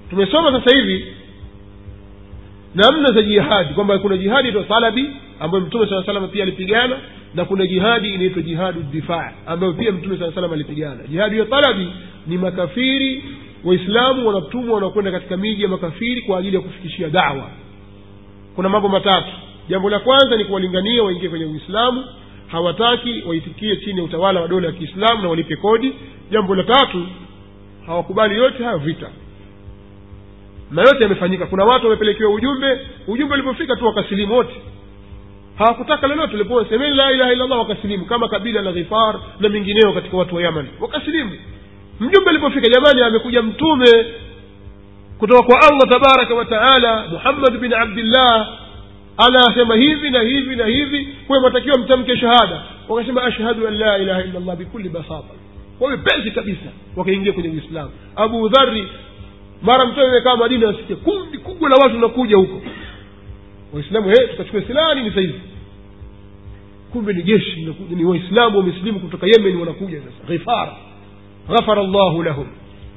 tumesoma sasa hivi namna za jihadi kwamba kuna jihadi inaitwa talabi ambayo mtume saa salama pia alipigana na kuna jihadi inaitwa jihadu difaa ambayo pia mtume saa salam alipigana jihadi ya talabi ni makafiri waislamu wanatumwa wanakwenda katika miji ya makafiri kwa ajili ya kufikishia dawa kuna mambo matatu jambo la kwanza ni kuwalingania waingie kwenye uislamu hawataki waitikie chini ya utawala wa dola ya kiislamu na walipe kodi jambo la tatu hawakubali yote hayo vita na yote yamefanyika kuna watu wamepelekewa ujumbe ujumbe ulipofika tu wakasilimu wote hawakutaka lolote walipoa semeni la ilaha illallah wakasilimu kama kabila la ghifar na mingineo katika watu wa yaman wakasilimu mjumbe alipofika jamani amekuja mtume kutoka kwa allah tabaraka wa taala muhammad bin abdillah anasema hivi na hivi na hivi kwayo mwatakiwa mtamke shahada wakasema ashhadu an la ilaha illa llah bikulli basata kwa wepesi kabisa wakaingia kwenye uislamu abu dhari mara mtume amekaa madina asikia kundi kubwa la watu nakuja huko waislamu hey, tukachukua silaha nini sahizi kumbe ni jeshi linakuja ni waislamu wamesilimu kutoka yemen wanakuja sasa ghifara ghafara llahu lahum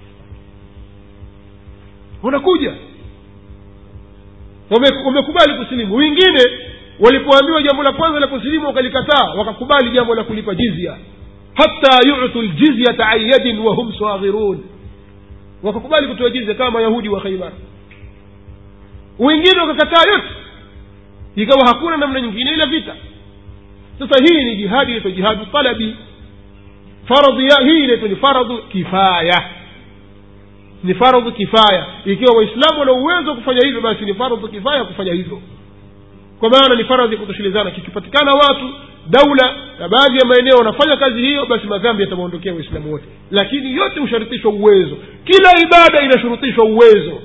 wanakuja Wame- wamekubali kusilimu wengine walipoambiwa jambo la kwanza la kusilimu wakalikataa wakakubali jambo la kulipa jizya hata yutu ljizyata an yadin wahum saghirun wakakubali kutoa jizya kama mayahudi wa khaibar wengine wakakataa yote ikawa hakuna namna nyingine ila vita sasa hii ni jihadi inaitwa jihadu talabi faradhi ya hii inaitwa ni faradhu kifaya ni faradhu kifaya ikiwa waislamu wana uwezo wa kufanya hivyo basi ni faradhu kifaya kufanya hivyo kwa maana ni faradhi ya kutoshelezana kikipatikana watu daula na baadhi ya maeneo wanafanya kazi hiyo basi madhambi yatawaondokea waislamu wote lakini yote husharutishwa uwezo kila ibada inashurutishwa uwezo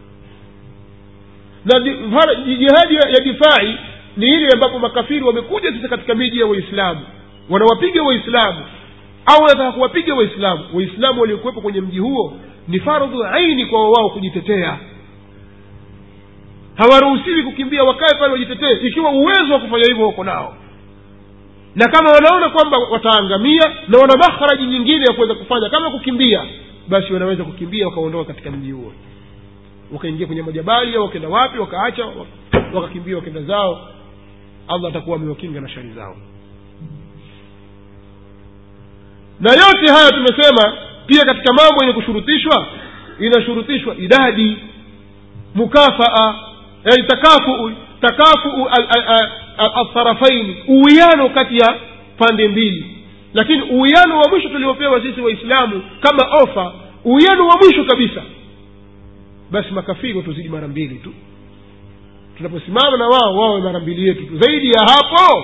na di- fara- jihadi ya ya difai ni ile ambapo makafiri wamekuja sasa katika miji ya waislamu wanawapiga waislamu au wanataka kuwapiga waislamu waislamu waliokuwepo kwenye mji huo ni fardhu aini kwa wao kujitetea hawaruhusiwi kukimbia wakae pale wajitetee ikiwa uwezo wa kufanya hivyo wako nao na kama wanaona kwamba wataangamia na wana makharaji nyingine ya kuweza kufanya kama kukimbia basi wanaweza kukimbia wakaondoka katika mji huo wakaingia kwenye majabali au wakaenda wapi wakaacha wak- wakakimbia wakaenda zao allah atakuwa amewakinga na shari zao na yote haya tumesema pia katika mambo yenye kushurutishwa inashurutishwa idadi mukafaa yani takafuu takafuu altarafaini uwiano kati ya pande mbili lakini uwiano wa mwisho tuliopewa sisi waislamu kama ofa uwiano wa mwisho kabisa basi makafiri watuzidi mara mbili tu tunaposimama na wao wawe mara mbili yetu tu zaidi ya hapo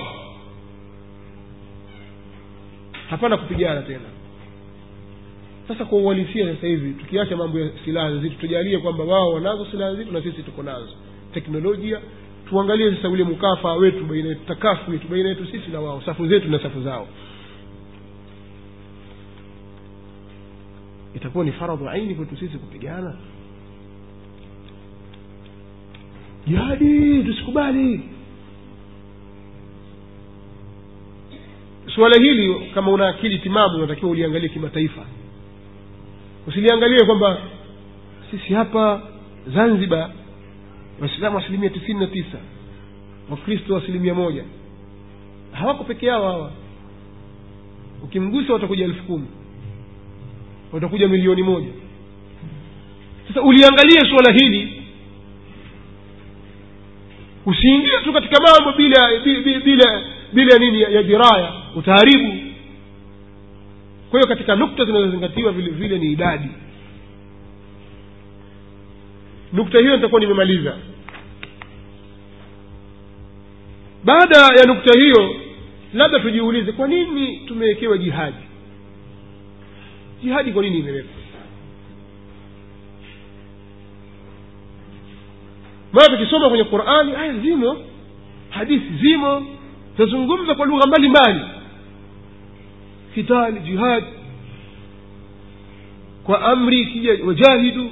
hapana kupigana tena sasa kwa uhalisia sasa hivi tukiacha mambo ya silaha nzito tujalie kwamba wao wanazo silaha nzito na sisi tuko nazo teknolojia tuangalie sasa ule mkafaa wetu baina yetu takafu yetu baina yetu sisi na wao safu zetu na safu zao itakuwa ni faradhu aini kwetu sisi kupigana jihadi tusikubali suala hili kama una akili timamu unatakiwa uliangalie kimataifa usiliangalie kwamba sisi hapa zanzibar waislamu asilimia tisini na tisa wakristo asilimia moja hawako peke yao hawa ukimgusa watakuja elfu kumi watakuja milioni moja sasa uliangalie suala hili usiingie tu katika mambo bila bila bila, bila nini ya, ya jiraya utaharibu kwa hiyo katika nukta zinazozingatiwa vile vile ni idadi nukta hiyo nitakuwa nimemaliza baada ya nukta hiyo labda tujiulize kwa nini tumewekewa jihadi jihadi kwa nini imewekwa maana tukisoma kwenye qurani aya zimo hadithi zimo zinazungumza kwa lugha mbalimbali kitali jihad kwa amri ikija wajahidu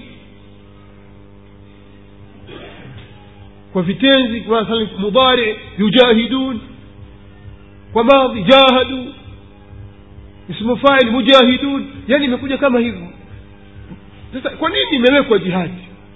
kwa vitenzi kwa mathalan mudari yujahidun kwa madhi jahadu ismu fail mujahidun yani imekuja kama hivyo sasa kwa nini imewekwa jihadi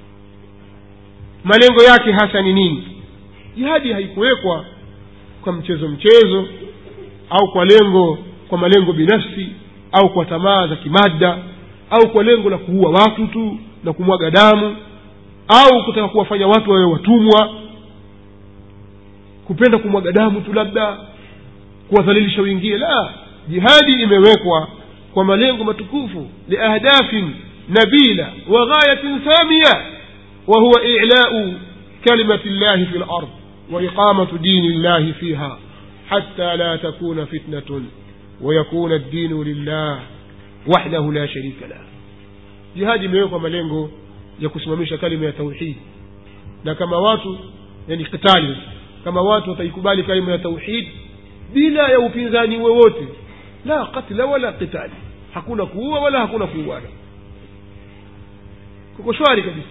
malengo yake hasa ni nini jihadi haikuwekwa kwa mchezo mchezo au kwa lengo kwa malengo binafsi au kwa tamaa za kimada au kwa lengo la kuua watu tu na kumwaga damu au kutaka kuwafanya watu wawe watumwa kupenda kumwaga damu tu labda kuwadhalilisha wengine la jihadi imewekwa kwa malengo matukufu liahdafin nabila wa ghayatin samia وهو إعلاء كلمة الله في الأرض وإقامة دين الله فيها حتى لا تكون فتنة ويكون الدين لله وحده لا شريك له جهاد imewekwa malengo ya kusimamisha kalima ya tauhid na kama watu yani kitali kama watu wataikubali kalima ya tauhid bila ya upinzani wowote la katla wala qitali hakuna kuua wala hakuna kuuana kuko shwari kabisa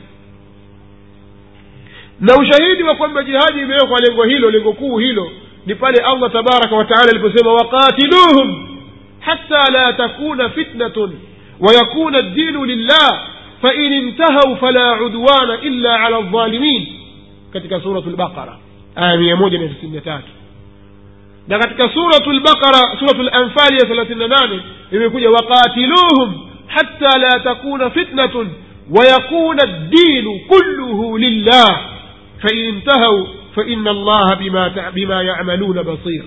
na ushahidi wa kwamba jihadi imewekwa lengo hilo lengo kuu hilo ni pale allah tabaraka wataala aliposema waqatiluhum hata la takuna fitnatun wayakuna ddinu lillah fain intahau fala udwana illa ala ldhalimin katika suratu lbaqara aya mia moja na tisini na tatu na katika suratu lbaqara suratu lanfali ya thelathini na nane imekuja waqatiluhum hata la takuna fitnatun ويكون الدين كله لله فإن انتهوا فإن الله بما بما يعملون بصير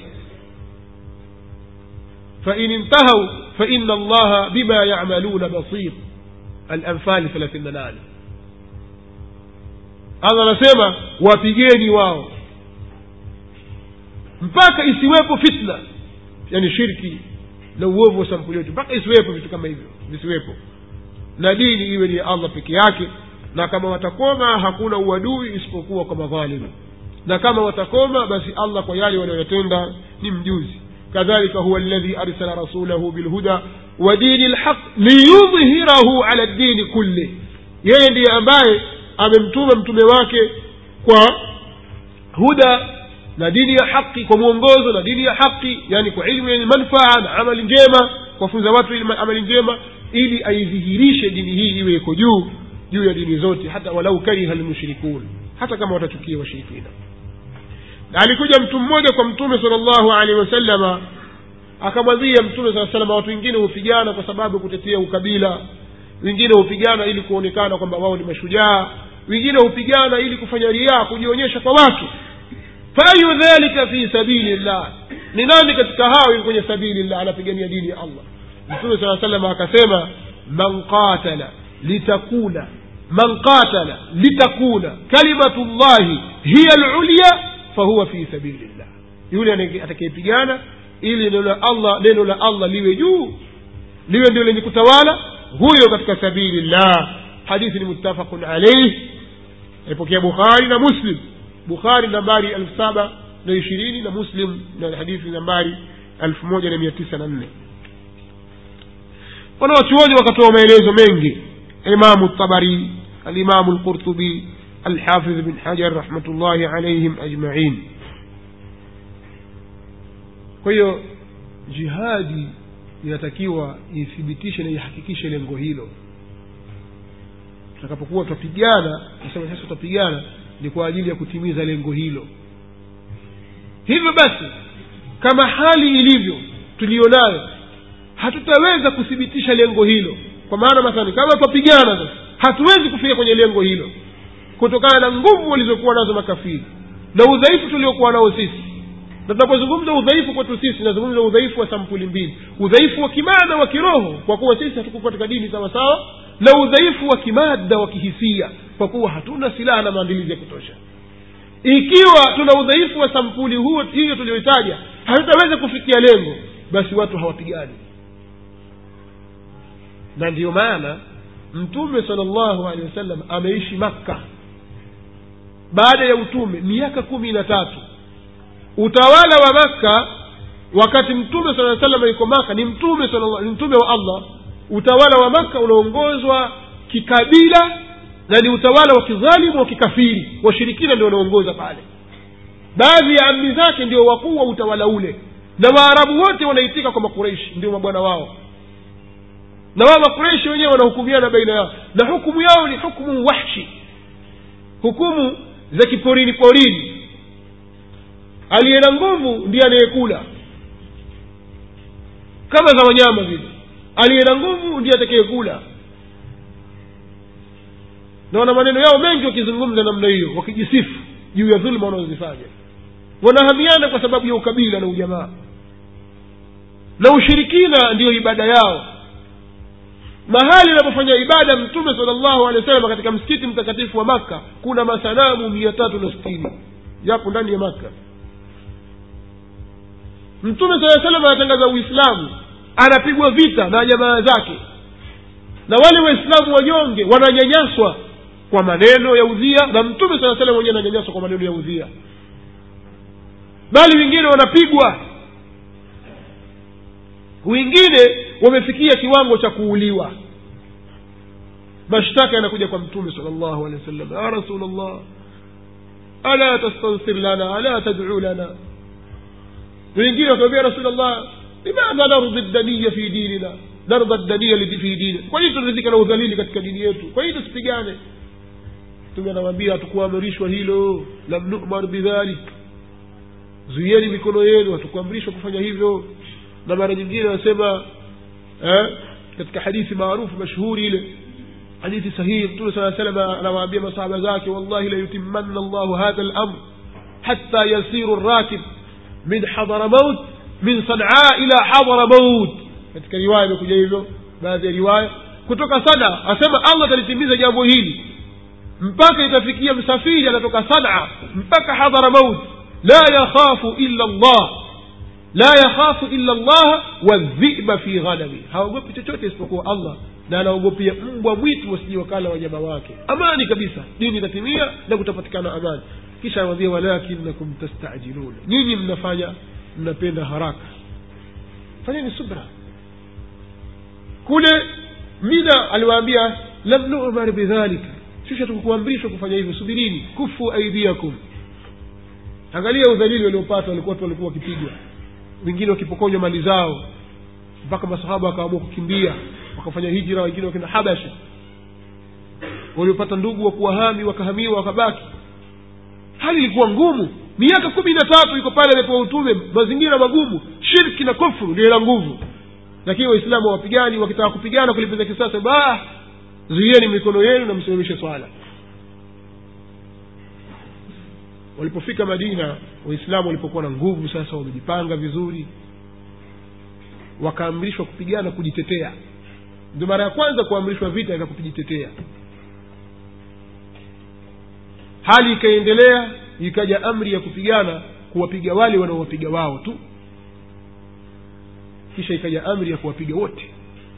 فإن انتهوا فإن الله بما يعملون بصير الأنفال 38 Allah anasema wapigeni wao mpaka isiwepo fitna yani shirki na uovu wa sampuli yote mpaka isiwepo vitu kama hivyo visiwepo na dini iwe ni allah peke yake na kama watakoma hakuna uadui isipokuwa kwa madhalimu na kama watakoma basi allah kwa yale wanayotenda ni mjuzi kadhalika huwa alladhi arsala rasulahu bilhuda wa dini lhaq liyudhhirahu ala ddini kulli yeye ndiye ambaye amemtuma mtume wake kwa huda na dini ya haki kwa mwongozo na dini ya haki yani kwa ilmu yenye manfaa na amali njema kuwafunza watu amali njema ili aidhihirishe dini hii iwe iko juu juu ya dini zote hata walau kariha lmushrikun hata kama watachukia washirikina na alikuja mtu mmoja kwa mtume sala llahu alehi wasalama akamwambia mtume saa salama watu wengine hupigana kwa sababu kutetea ukabila wengine hupigana ili kuonekana kwamba wao ni mashujaa wengine hupigana ili kufanya riaa kujionyesha kwa watu fayu dhalika fi sabili llah ni nani katika hao yuko kwenye sabili llah anapigania dini ya allah mtume saa salam akasema man qatala litakuna man qatala litakuna kalimatu llahi hiya lulya fahuwa fi sabili llah yule atakayepigana ili neno la allah neno la allah liwe juu liwe ndio lenye kutawala huyo katika sabili llah hadithi ni muttafaqun alaih aipokea bukhari na muslim bukhari nambari elfu saba na ishirini na muslim na hadithi nambari elfu moja na mia tisa na nne wanawachuoni wakatoa maelezo mengi imamu tabari alimamu lqurtubi alhafidh bin hajar rahmatullahi alaihim ajmain kwa hiyo jihadi inatakiwa ithibitishe na ihakikishe lengo hilo tutakapokuwa tutapigana nasema sasa tutapigana ni kwa ajili ya kutimiza lengo hilo hivyo basi kama hali ilivyo tuliyonayo hatutaweza kuthibitisha lengo hilo kwa maana mathalani kama tutapigana sasa hatuwezi kufika kwenye lengo hilo kutokana na nguvu walizokuwa nazo makafiri na udhaifu tuliokuwa nao sisi na tunapozungumza udhaifu kwetu sisi nazungumza udhaifu wa sampuli mbili udhaifu wa kimaada wa kiroho kwa kuwa sisi hatuko katika dini sawa sawa na udhaifu wa kimada wa kihisia kwa kuwa hatuna silaha na maandilizi ya kutosha ikiwa tuna udhaifu wa sampuli huo hiyo tuliyoitaja hatutaweza kufikia lengo basi watu hawapigani na ndiyo maana mtume sala llahu alehi wasallam ameishi makka baada ya utume miaka kumi na tatu utawala wa makka wakati mtume sala salam yuko maka ni mtume ni mtume wa allah utawala wa makka unaongozwa kikabila na ni utawala wa kidhalimu wa kikafiri washirikina ndio wanaongoza pale baadhi ya amri zake ndio wakuu wa utawala ule na waarabu wote wanaitika kwa makureishi ndio mabwana wao na wao makureishi wenyewe wanahukumiana baina yao na hukumu yao ni hukumu wahshi hukumu za kiporini porini aliye na nguvu ndiye anayekula kama za wanyama vile aliye na nguvu ndiye atakayekula na wana maneno yao mengi wakizungumza namna hiyo wakijisifu juu ya dhuluma wanazozifanya wanahamiana kwa sababu ya ukabila na ujamaa na ushirikina ndiyo ibada yao mahali anapofanya ibada mtume sala llahu alehi wa sallam katika msikiti mtakatifu wa makka kuna masanamu mia tatu na sitini yapo ndani ya makka mtume saa salam anatangaza uislamu anapigwa vita na jamaa zake na wale waislamu wanyonge wananyanyaswa kwa maneno ya udhia na mtume saa salam wenyewe ananyanyaswa kwa maneno ya udhia bali wengine wanapigwa wengine wamefikia kiwango cha kuuliwa mashtaka yanakuja kwa mtume sala llahu alehi wa sallam ya rasul llah ala tastansir lana ala tadcu lana wengine wakamwambia rasul llah limadha nardi daniya fi dinina narda daniya fi dinina kwa nini tunaridhika na udhalili katika dini yetu kwa nini tusipigane mtume anawambia hatukuamrishwa hilo lam numar bidhalik zuieni mikono yenu hatukuamrishwa kufanya hivyo na mara nyingine anasema eh, katika hadithi maarufu mashhuri ile hadithi sahihi mtume saa salam anawaambia masahaba zake wallahi layutimanna llahu hadha lamr hatta yasiru rakib min hadramaut min sanaa ila hadramaut katika riwaya imekuja hivyo baadhi ya riwaya kutoka sana asema allah atalitimiza jambo hili mpaka itafikia msafiri anatoka sanaa mpaka hadhramaut la yakhafu illa llah la yakhafu illa llaha wadhiba fi ghanami haogopi chochote isipokuwa allah na anaogopia mbwa mwitu wasije wakala wanyama wake amani kabisa dini itatimia na kutapatikana amani kisha anawambia walakinakum tastajiluna nyinyi mnafanya mnapenda haraka fanyeni subra kule mina aliwaambia lam numar bidhalika sisi hatukukuamrishwa kufanya hivyo subirini kufu aidiakum angalia udhalili waliopata walikuwa watu walikuwa wakipigwa wengine wakipokonywa mali zao mpaka masahaba wakaamua kukimbia wakafanya hijira wengine wakenda habasha waliopata ndugu wa kuwahami wakahamiwa wakabaki hali ilikuwa ngumu miaka kumi na tatu iko pale amepewa utume mazingira magumu shirki na kufru ndio ila nguvu lakini waislamu hawapigani wakitaka kupigana kulipiza kisasa ba zuieni mikono yenu na msimamishe swala walipofika madina waislamu walipokuwa na nguvu sasa wamejipanga vizuri wakaamrishwa kupigana kujitetea ndio mara ya kwanza kuamrishwa vita vya kujitetea hali ikaendelea ikaja amri ya kupigana kuwapiga wale wanaowapiga wao tu kisha ikaja amri ya kuwapiga wote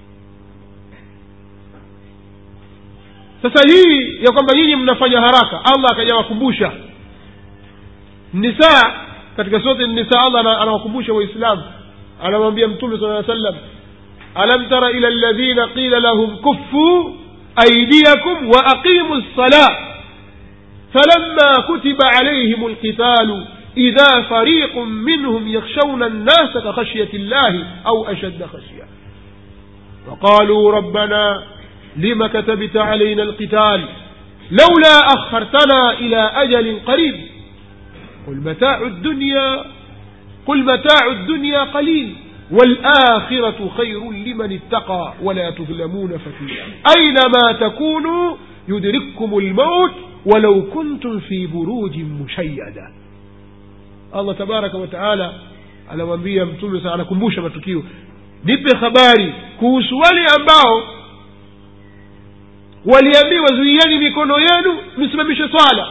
sasa hii ya kwamba nyinyi mnafanya haraka allah akajawakumbusha nisaa katika sote nisa allah anawakumbusha waislamu anamwambia mtume sala aa sallam alam tara ila ladhina qila lahum kuffuu aidiakum wa aqimu lsalah فلما كتب عليهم القتال إذا فريق منهم يخشون الناس كخشية الله أو أشد خشية وقالوا ربنا لم كتبت علينا القتال لولا أخرتنا إلى أجل قريب قل متاع الدنيا قل متاع الدنيا قليل والآخرة خير لمن اتقى ولا تظلمون فتيلا أينما تكونوا يدرككم الموت ولو كنتم في بروج مشيدة الله تبارك وتعالى anamwambia mtume sa anakumbusha matukio nipe habari kuhusu wale ambao waliambiwa zuieni mikono yenu msimamishe swala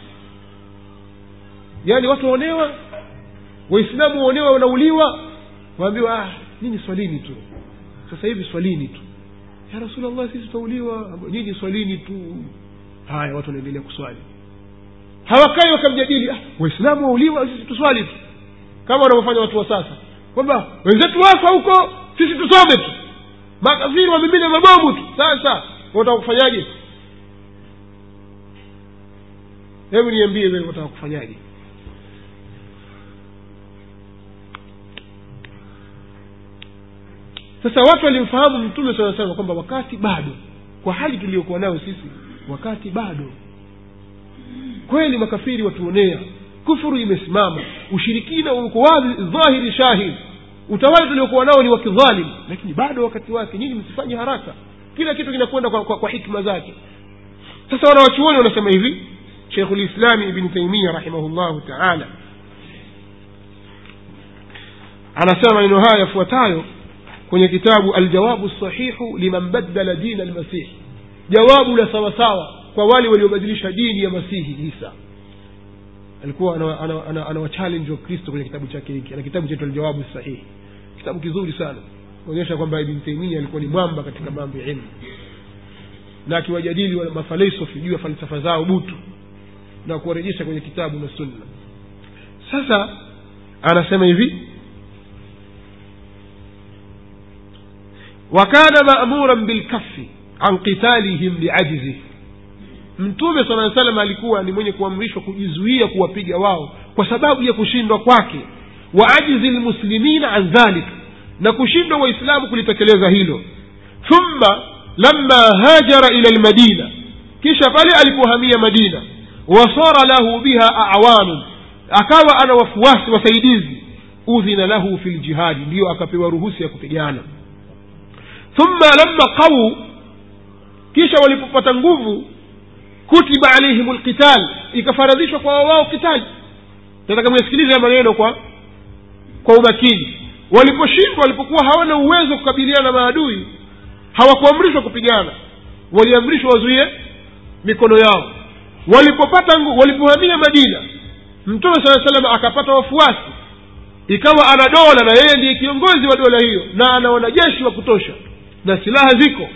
yaani watu waonewa waislamu waonewa wanauliwa waambiwa ah nyinyi swalini tu sasa hivi swalini tu ya rasulllah sisi tutauliwa nyinyi swalini tu haya watu wanaendelea kuswali hawakai wakamjadili ah, waislamu wauliwa sisi tuswali tu kama wanavyofanya watu wa sasa kwamba wenzetu wafa huko sisi tusome tu makafiri wamimine mabomu tu sasa wataka kufanyaje hebu niambie wewe wataka kufanyaje sasa watu walimfahamu mtume saa salam kwamba wakati bado kwa hali tuliyokuwa nayo sisi wakati bado kweli makafiri watuonea kufuru imesimama ushirikina uko wazi dhahiri shahid utawala tuliokuwa nao ni wa kidhalim lakini bado wakati wake nyinyi msifanye haraka kila kitu kinakwenda kwa, kwa, kwa hikma zake sasa wanawachuoni wanasema hivi shekhu lislami ibni taimia rahimahullahu taala anasema maneno haya yafuatayo kwenye kitabu aljawabu sahihu liman baddala dina almasihi jawabu la sawasawa kwa wale waliobadilisha dini ya masihi isa alikuwa anawachallenge wakristo kwenye kitabu chake hiki ana kitabu chetu aljawabu sahihi kitabu kizuri sana kuonyesha kwamba ibn taimia alikuwa ni mwamba katika mambo ya ilmu na akiwajadili mafalsafi juu ya falsafa zao butu na kuwarejesha kwenye kitabu na sunna sasa anasema hivi wakana mamuran bilkafi an qitalihim liajizi mtume sala salam alikuwa ni mwenye kuamrishwa kujizuia kuwapiga wao kwa sababu ya kushindwa kwake wa ajizi lmuslimina an dhalik na kushindwa waislamu kulitekeleza hilo thumma lama hajara ila lmadina kisha pale alipohamia madina wasara lahu biha awanun akawa ana wafuasi wasaidizi udhina lahu fi ljihadi ndiyo akapewa ruhusa ya kupigana thumma lama qawuu kisha walipopata nguvu kutiba alaihim lqital ikafaradhishwa kwa wao kitali nataka myasikilize maneno kwa kwa umakini waliposhindwa walipokuwa hawana uwezo wa kukabiliana na maadui hawakuamrishwa kupigana waliamrishwa wazuie mikono yao walipopata ngu, walipohamia madina mtume saa salam akapata wafuasi ikawa ana dola na yeye ndiye kiongozi wa dola hiyo na ana wanajeshi wa kutosha na silaha ziko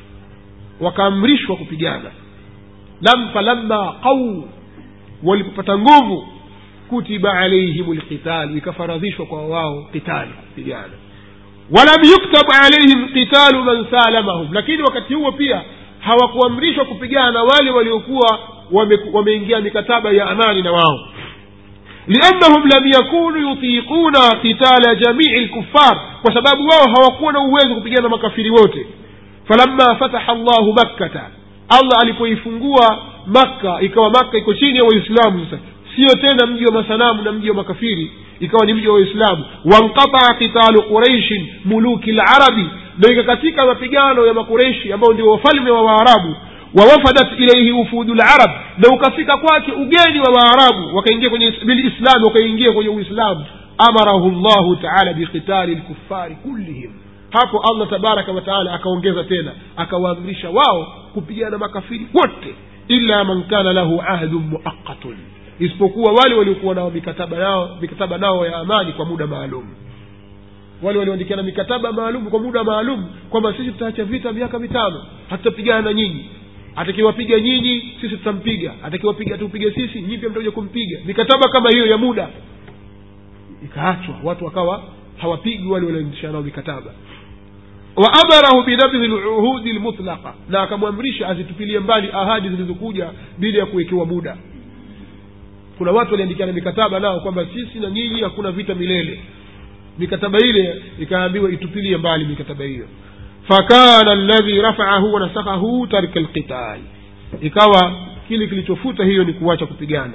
wakaamrishwa kupigana lam falamma qau walipopata nguvu kutiba alaihim lqitalu ikafaradhishwa kwa wao qitali kupigana walam yuktab alaihim qitalu man salamahum lakini wakati huo pia hawakuamrishwa kupigana na wale waliokuwa wameingia wame mikataba ya amani na wao liannahum lam yakunu yutiquna qitala jamii lkufar kwa sababu wao hawakuwa na uwezo kupigana na makafiri wote falamma fataha llahu makkata allah alipoifungua makka ikawa makka iko chini ya waislamu sasa sio tena mji wa masanamu na mji wa makafiri ikawa ni mji wa waislamu wanqataa qitalu quraishin muluki larabi na ikakatika mapigano ya makureishi ambao ndio wafalme wa waarabu wawafadat ilaihi ufudu larab na ukafika kwake ugeni wa waarabu wakaingia kwenye bilislami wakaingia kwenye uislamu amarahu llahu taala biqitali lkufari kullihim hapo allah tabaraka wataala akaongeza tena akawaamrisha wao kupigana makafiri wote illa man kana lahu ahdun muaqatun isipokuwa wale waliokuwa nao mikataba yao mikataba nao ya amani kwa muda maalum wale walioandikiana mikataba maalum kwa muda maalum kwamba sisi tutaacha vita miaka mitano hatutapigana na nyinyi atakiwapiga nyinyi sisi tutampiga atakiwapiga tupige sisi nyinyi pia mtakuja kumpiga mikataba kama hiyo ya muda ikaachwa watu wakawa hawapigi wale walioandikia nao mikataba waamarahu binabdhi luhudi lmutlaqa na akamwamrisha azitupilie mbali ahadi zilizokuja bila ya kuwekewa muda kuna watu waliandikiana mikataba nao kwamba sisi na nyinyi hakuna vita milele mikataba ile ikaambiwa itupilie mbali mikataba hiyo fakana ladhi rafaahu wanasakhahu tarka lqital ikawa kile kilichofuta hiyo ni kuacha kupigana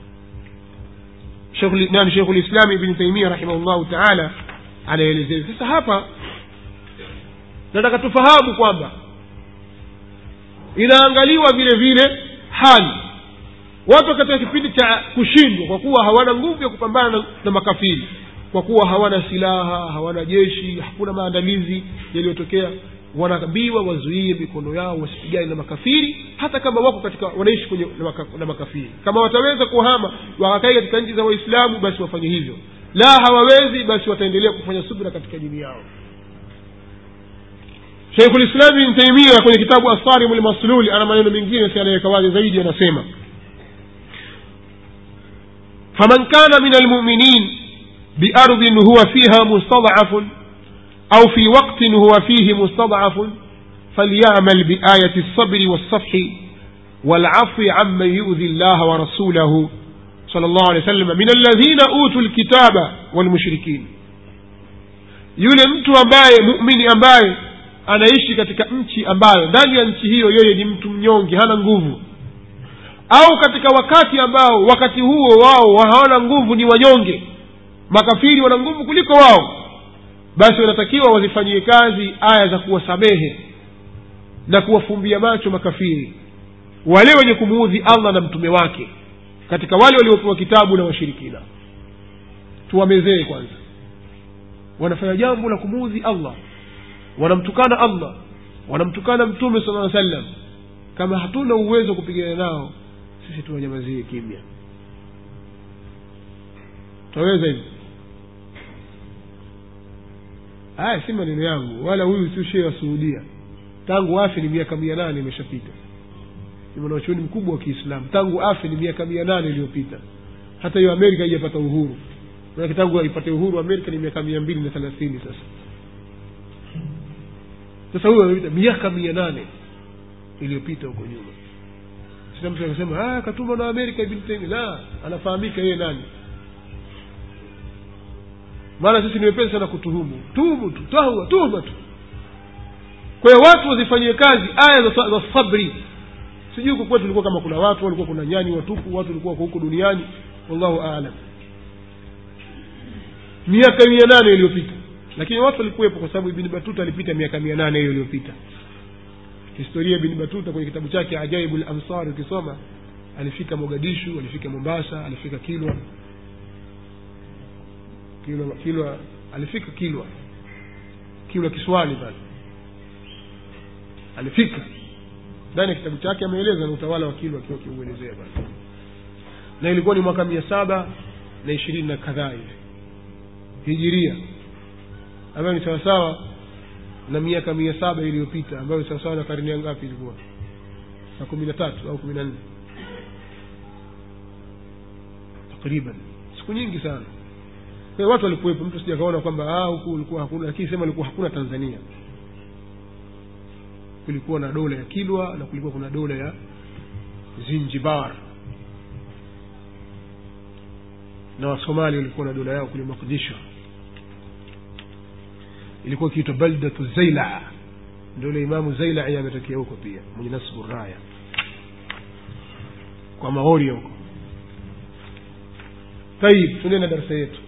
nani shekhu lislami ibni taimia rahimahullahu taala anaelezea sasa hapa nataka tufahamu kwamba inaangaliwa vile vile hali watu katika kipindi cha kushindwa kwa kuwa hawana nguvu ya kupambana na, na makafiri kwa kuwa hawana silaha hawana jeshi hakuna maandalizi yaliyotokea wanaambiwa wazuie mikono yao wasipigane na makafiri hata kama wako katika wanaishi kwenye na, maka, na makafiri kama wataweza kuhama wakakai katika nchi za waislamu basi wafanye hivyo la hawawezi basi wataendelea kufanya subra katika dini yao sheikhu lislami ibn taimia kwenye kitabu asarimu lmasluli ana maneno mengine si anaweka wazi zaidi anasema faman kana min almuminin biardin huwa fiha mustadafun au fi waqtin huwa fihi mustadafun فليعمل بآية الصبر والصفح والعفو عمن يؤذي الله ورسوله صلى الله عليه وسلم من الذين أوتوا الكتاب والمشركين yule mtu ambaye muumini ambaye anaishi katika nchi ambayo ndani ya nchi hiyo yeye ni mtu mnyonge hana nguvu au katika wakati ambao wakati huo wao hawana nguvu ni wanyonge makafiri wana nguvu kuliko wao basi wanatakiwa wazifanyie kazi aya za kuwasamehe na kuwafumbia macho makafiri wale wenye kumuudhi allah na mtume wake katika wale waliopewa kitabu na washirikina tuwamezee kwanza wanafanya jambo la kumuudhi allah wanamtukana allah wanamtukana mtume sala aa sallam kama hatuna uwezo wa kupigana nao sisi tuwanyamazie kimya tutaweza hivi haya si maneno yangu wala huyu si shee wa suhudia tangu afe ni miaka mia nane imeshapita ni mwanachuoni mkubwa wa kiislamu tangu afe ni miaka mia nane iliyopita hata hiyo amerika haijapata uhuru manake tangu ipate uhuru amerika ni miaka mia mbili na thelathini sasa sasa huyo amepita miaka mia nane iliyopita huko nyuma sasa mtu akasema katuma na amerika ibn taymi la anafahamika yeye nani maana sisi ni wepesi sana kutuhumu tuhumu tu tahua tuhuma tu kwa hiyo watu wazifanyie kazi aya za, za sabri sijui huko kwetu tulikuwa kama kuna watu walikuwa kuna nyani watupu watu walikuwa huko duniani wallahu alam miaka mia nane iliyopita lakini watu walikuwepo kwa sababu ibni batuta alipita miaka mia nane hiyo iliyopita historia ibni batuta kwenye kitabu chake ajaibu lamsar ukisoma alifika mogadishu alifika mombasa alifika kilwa kilwa kilwa alifika kilwa kilwa kiswani pale alifika ndani ya kitabu chake ameeleza na utawala wa kilwa akiwa akiuelezea pale na ilikuwa ni mwaka mia saba na ishirini na kadhaa hivi hijiria ambayo ni sawasawa na miaka mia saba iliyopita ambayo ni sawasawa na karne ya ngapi ilikuwa na kumi na tatu au kumi na nne takriban siku nyingi sana kwa hiyo watu walikuwepo mtu sija kaona kwamba huku ulikuwa hakuna lakini sema ilikuwa hakuna tanzania kulikuwa na dola ya kilwa na kulikuwa kuna dola ya zinjibar na wasomali walikuwa na dola yao kule makdisho ilikuwa ikiitwa baldatu zaila ndio ule imamu zailai ametokea huko pia mwenye nasbu raya kwa maoria huko tayib tuendee na darasa yetu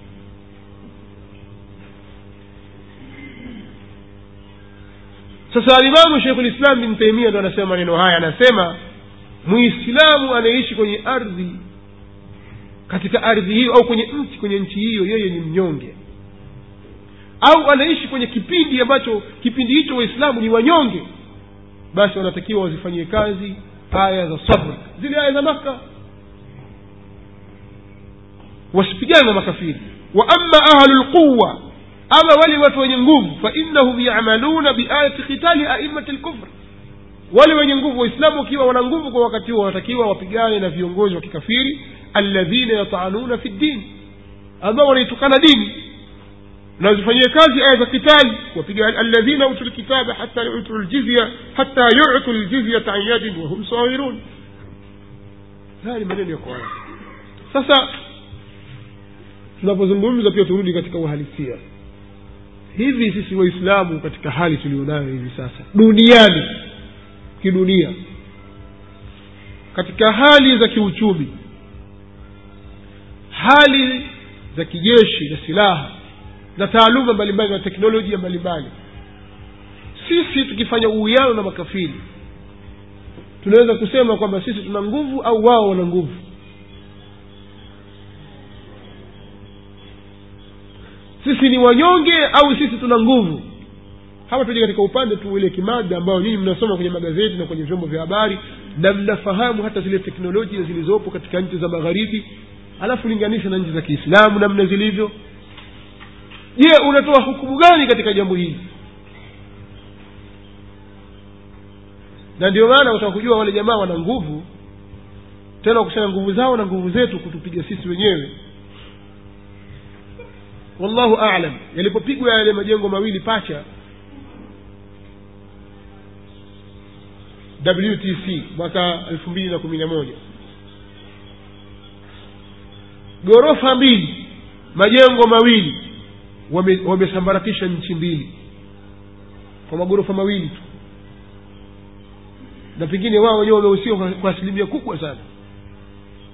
sasa alimamu shekhu lislam bin taimia ndo anasema maneno haya anasema muislamu anayeishi kwenye ardhi katika ardhi hiyo au kwenye nchi kwenye nchi hiyo yeye ni mnyonge au anaishi kwenye kipindi ambacho kipindi hicho waislamu ni wanyonge basi wanatakiwa wazifanyie kazi aya za sabr zile aya za maka wasipigane na makafiri wa ama ahlu lquwa ama wale watu wenye nguvu fainnahum yamaluna biayati khitali aimati lkufr wale wenye nguvu waislamu wakiwa wana nguvu kwa wakati huo wanatakiwa wapigane na viongozi wa kikafiri alladhina yatanuna fi ddin ambao wanaitukana dini na zifanyie kazi aya za kitali wapiga alladhina utu lkitaba hata yutu ljizya hata yutu ljizyata an yadin wahum sawirun haya ni maneno ya qurani sasa tunapozungumza pia turudi katika uhalisia hivi sisi waislamu katika hali tulionayo hivi sasa duniani kidunia katika hali za kiuchumi hali za kijeshi na silaha na taaluma mbalimbali na teknolojia mbalimbali sisi tukifanya uwiano na makafiri tunaweza kusema kwamba sisi tuna nguvu au wao wana nguvu sisi ni wanyonge au sisi tuna nguvu hapa tuje katika upande tu ile kimada ambayo nyinyi mnasoma kwenye magazeti na kwenye vyombo vya habari na mnafahamu hata zile teknolojia zilizopo katika nchi za magharibi alafu linganisha na nchi za kiislamu namna zilivyo je unatoa hukumu gani katika jambo hili na ndio maana utaka kujua wale jamaa wana nguvu tena wakusanya nguvu zao na nguvu zetu kutupiga sisi wenyewe wallahu alam yalipopigwa yale majengo mawili pacha wtc mwaka elfu mbili na kumi na moja ghorofa mbili majengo mawili wamesambaratisha wame nchi mbili kwa maghorofa mawili tu na pengine wao wenyewe wamehusika kwa, kwa asilimia kubwa sana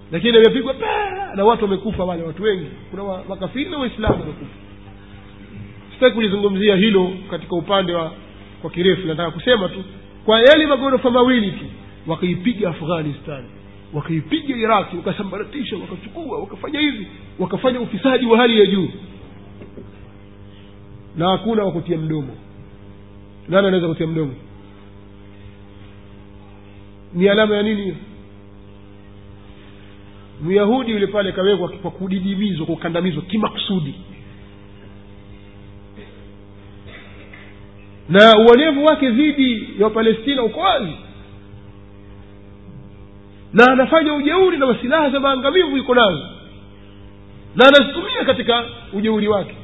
lakini amepigwa paa na watu wamekufa wale watu wengi kuna wa- makafiri na waislamu wamekufa sitaki kulizungumzia hilo katika upande wa kwa kirefu nataka kusema tu kwa yale magorofa mawili tu wakaipiga afghanistan wakaipiga iraki wakasambaratisha wakachukua wakafanya hivi wakafanya ufisadi wa hali ya juu na hakuna wakutia mdomo nani anaweza kutia mdomo ni alama ya nini hiyo myahudi yule pale kawekwa kwa kudidimizwa kwa kukandamizwa kimakusudi na uonevu wake dhidi ya wapalestina uko wazi na anafanya ujeuri na silaha za maangamivu iko nazo na anazitumia katika ujeuri wake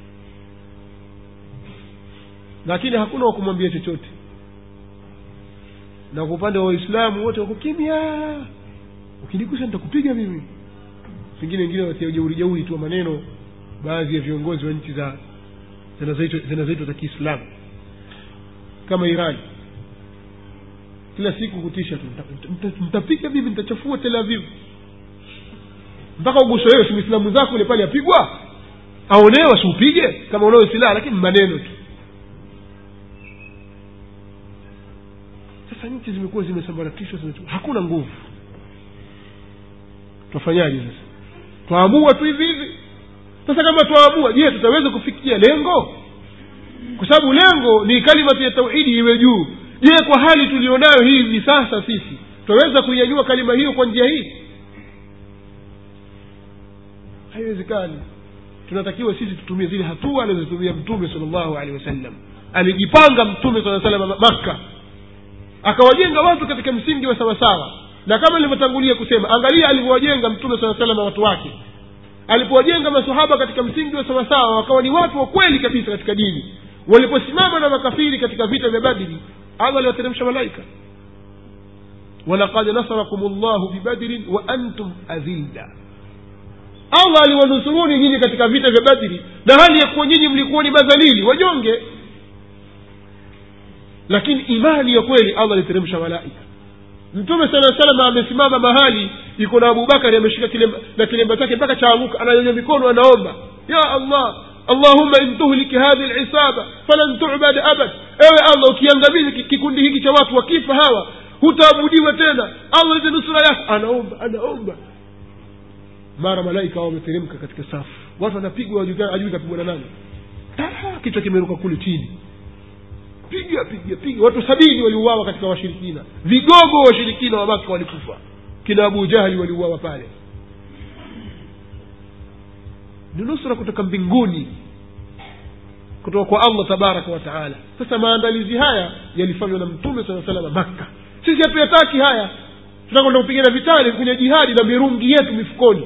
lakini hakuna wa kumwambia chochote na kwa upande wa waislamu wote wako kimya ukinigusa nitakupiga mimi pengine wengine watia ujeuri jeuri tu wa maneno baadhi ya viongozi wa nchi za zinazoitwa zinazoitwa za kiislamu kama irani kila siku kutisha tu "Nita- nita- nitapiga mimi nitachafua tel aviv mpaka uguswa wewe si mwislamu zako ule pale apigwa aonewa siupige kama unao silaha lakini maneno tu sasa nchi zimekuwa zimesambaratishwa zime- hakuna nguvu twafanyaje sasa twaamua tu hivi hivi sasa kama twaamua je tutaweza kufikia lengo kwa sababu lengo ni kalimatu ya tauhidi iwe juu je kwa hali tulionayo hii hivi sasa sisi twaweza kuinyanyua kalima hiyo kwa njia hii haiwezekani tunatakiwa sisi tutumie zile hatua alizotumia mtume sal llahu alehi wasallam alijipanga mtume saa salam makka akawajenga watu katika msingi wa sawasawa na kama nilivyotangulia kusema angalia alivyowajenga mtume saa salama watu wake alipowajenga masahaba katika msingi wa sawasawa wakawa ni watu wa kweli kabisa katika dini waliposimama na makafiri katika vita vya badri allah aliwateremsha malaika walaqad nasarakum llahu bibadrin wa antum adhilla allah aliwanusuruni nyinyi katika vita vya badri na hali ya kuwa nyinyi mlikuwa ni madhalili wanyonge lakini imani ya kweli allah aliteremsha malaika mtume sala salama amesimama mahali iko na abubakari ameshika kilemba, na kilemba chake mpaka chaanguka ananyonya mikono anaomba ya allah allahumma in tuhliki hadhi lisaba falan tubad abad ewe allah ukiangamizi ki- kikundi hiki cha watu wakifa hawa hutaabudiwa tena allah lete nusura yako anaomba anaomba mara malaika hao wameteremka katika safu watu wanapigwa wajui- ajui kapigwa na nani Ah, kichwa kimeruka kule chini piga piga piga watu sabini waliuawa katika washirikina vigogo wa washirikina wa maka walikufa kina abu jahli waliuawa pale ni nusra kutoka mbinguni kutoka kwa allah tabaraka wa taala sasa maandalizi haya yalifanywa na mtume saa salama makka sisi hatuyataki haya tunakwenda kupigana vitani kwenye jihadi na mirungi yetu mifukoni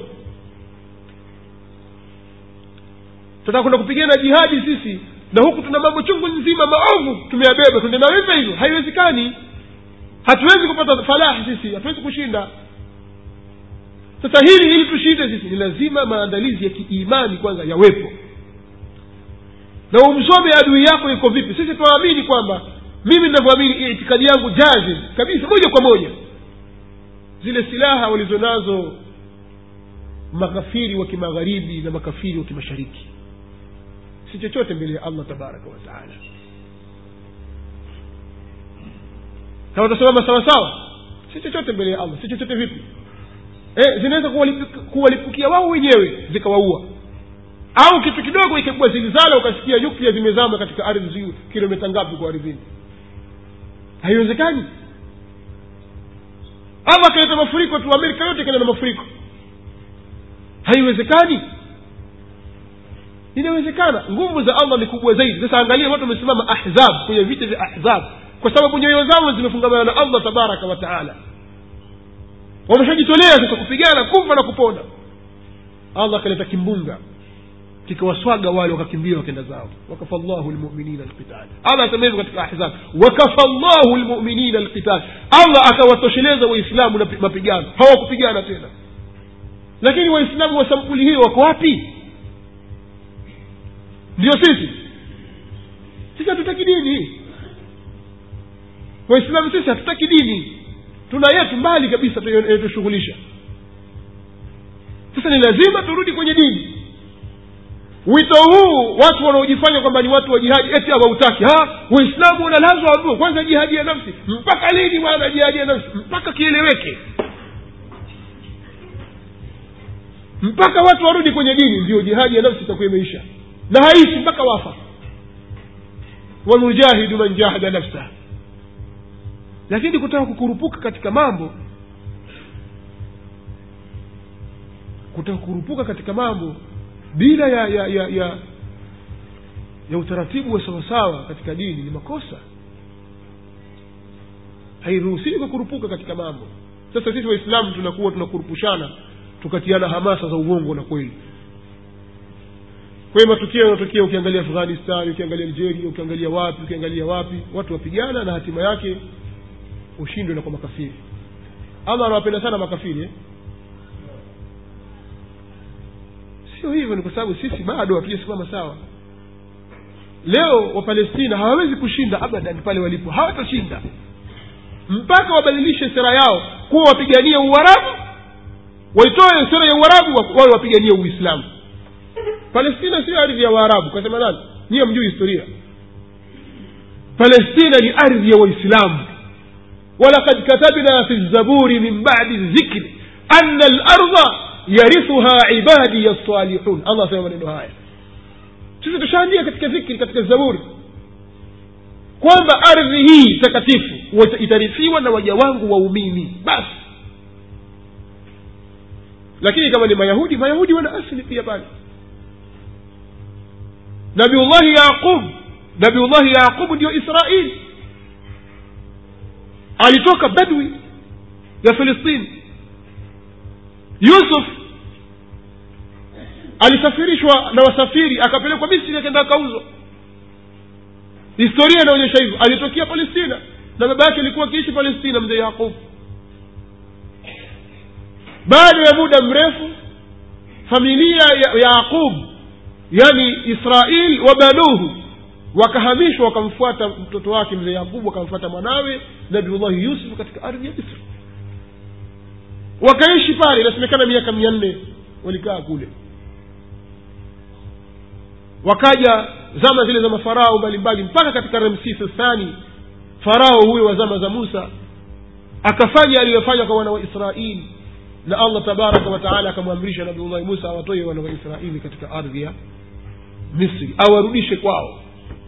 tunataka kwenda kupigana jihadi sisi na huku tuna mambo chungu nzima maovu tumeyabeba tuende nayo hivyo hivyo haiwezekani hatuwezi kupata falahi sisi hatuwezi kushinda sasa hili ili tushinde sisi ni lazima maandalizi ya kiimani kwanza yawepo na umsome adui yako iko vipi sisi tunaamini kwamba mimi ninavyoamini itikadi yangu jazim kabisa moja kwa moja zile silaha walizonazo makafiri wa kimagharibi na makafiri wa kimashariki si chochote mbele ya allah tabaraka wa taala kama utasimama sawasawa si chochote mbele ya allah si chochote vipi eh, zinaweza kuwalipu- kuwalipukia wao wenyewe zikawaua au kitu kidogo ikipigwa zilizala ukasikia nyuklia zimezama katika ardhi zi kilomita ngapi kwa ardhini haiwezekani allah akaleta mafuriko tu amerika yote ikaenda na mafuriko haiwezekani inawezekana nguvu za allah ni kubwa zaidi sasa angalia watu wamesimama ahzab kwenye vita vya ahzab kwa sababu nyoyo zao zimefungamana na allah tabaraka wa taala wameshajitolea sasa kupigana kufa na kupona allah akaleta kimbunga kikawaswaga wale wakakimbia wakenda zao wakafa llahu lmuminina lqital allah asema hivyo katika ahzab wakafa llahu lmuminina lqital allah akawatosheleza waislamu na pi- mapigano hawakupigana tena lakini waislamu wa sampuli hiyo wako wapi ndio sisi sisi hatutaki dini waislamu sisi hatutaki dini tuna yetu mbali kabisa tunayotushughulisha sasa ni lazima turudi kwenye dini wito huu watu wanaojifanya kwamba ni watu wa jihadi eti hawautaki waislamu wanalazwa waambiwa kwanza jihadi ya nafsi mpaka lini bwana jihadi ya nafsi mpaka kieleweke mpaka watu warudi kwenye dini ndio jihadi ya nafsi itakuwa imeisha na haishi mpaka wafa wanujahidu man jahada nafsah lakini kutaka kukurupuka katika mambo kutaka kukurupuka katika mambo bila ya ya ya ya, ya utaratibu wa sawasawa katika dini ni makosa hairuhusiwi kukurupuka katika mambo sasa sisi waislamu tunakuwa tunakurupushana tukatiana hamasa za uongo na kweli kwa hiyo matukio yanatokea ukiangalia afghanistan ukiangalia algeria ukiangalia wapi ukiangalia wapi watu wapigana na hatima yake ushindwe na kwa makafiri ama anawapenda sana makafiri eh? sio hivyo ni kwa sababu sisi bado hatujasimama sawa leo wapalestina hawawezi kushinda abadan pale walipo hawatashinda mpaka wabadilishe sera yao kuwa wapiganie uarabu waitoe sera ya uarabu wawe wapiganie uislamu palestina sio ardhi ya waarabu kasema nani nyiye mjui historia palestina ni ardhi ya waislamu walakad katabna fi zaburi min badi dhikri ana larda yarithuha ibadi lsalihun allah asema maneno haya sisi tushaandia katika dhikri katika zaburi kwamba ardhi hii takatifu itarithiwa na waja wangu waumini basi lakini kama ni mayahudi mayahudi wana asili pia pale nabiullahi yaqub nabiullahi yaqubu ndio israili alitoka badwi ya filistini yusuf alisafirishwa na wasafiri akapelekwa misri akenda akauzwa historia inaonyesha hivyo alitokea palestina na baba yake alikuwa akiishi palestina mzee yaqub baada ya muda mrefu familia ya yaqub yani israil wa banuhu wakahamishwa wakamfuata mtoto wake mzee yaqubu wakamfuata mwanawe nabiullahi yusuf katika ardhi ya misri wakaishi pale inasemekana miaka mia nne walikaa kule wakaja zama zile za mafarao mbalimbali mpaka katika ramsis thani farao huyo wa zama za musa akafanya aliyofanya kwa wana wa israili na allah tabaraka wataala akamwamrisha nabiullahi musa awatoe wana wa israili katika ardhi ya misri awarudishe kwao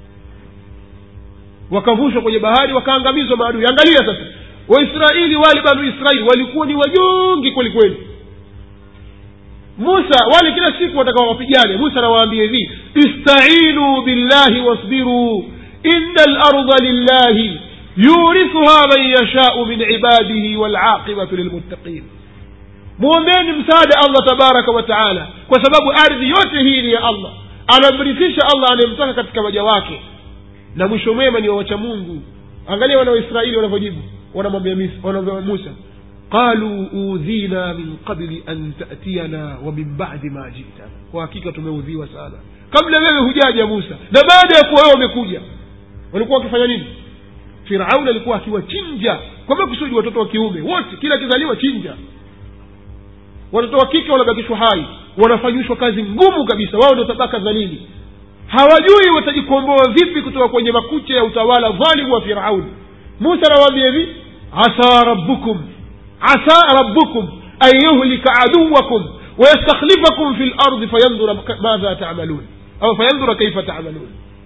wakavushwa kwenye bahari wakaangamizwa maadui angalia sasa waisraeli wale banu israeli walikuwa ni wanyongi kweli kweli musa wale kila siku watakao wapigane musa anawaambia hivi istainuu billahi wasbiruu ina larda lillahi yurithuha man yashau min ibadihi walaqibatu lilmuttaqin mwombeni msaada allah tabaraka wa taala kwa sababu ardhi yote hii ni ya allah anamrithisha allah anayemtaka katika waja wake na mwisho mwema ni wawacha mungu angalia wana waisraeli wanavyojibu wanamwambia musa qaluu udhina min qabli an tatiyana wa min badi ma jitana kwa hakika tumeudhiwa sana kabla wewe hujaja musa na baada ya kuwa wewe umekuja walikuwa wakifanya nini firauni alikuwa akiwachinja kwa makusudi watoto wa kiume wote kila akizaliwa chinja watoto wa kike wanabakishwa hai wanafanyishwa kazi ngumu kabisa wao ndio tabaka dhalili hawajui watajikomboa vipi kutoka kwenye makucha ya utawala dhalimu wa firauni musa anawaambia hivi asa rabbukum asa rabbukum an yuhlika aduwakum wayastakhlifakum fi lardi fayandura madha tamalun au fayandura kaifa tamalun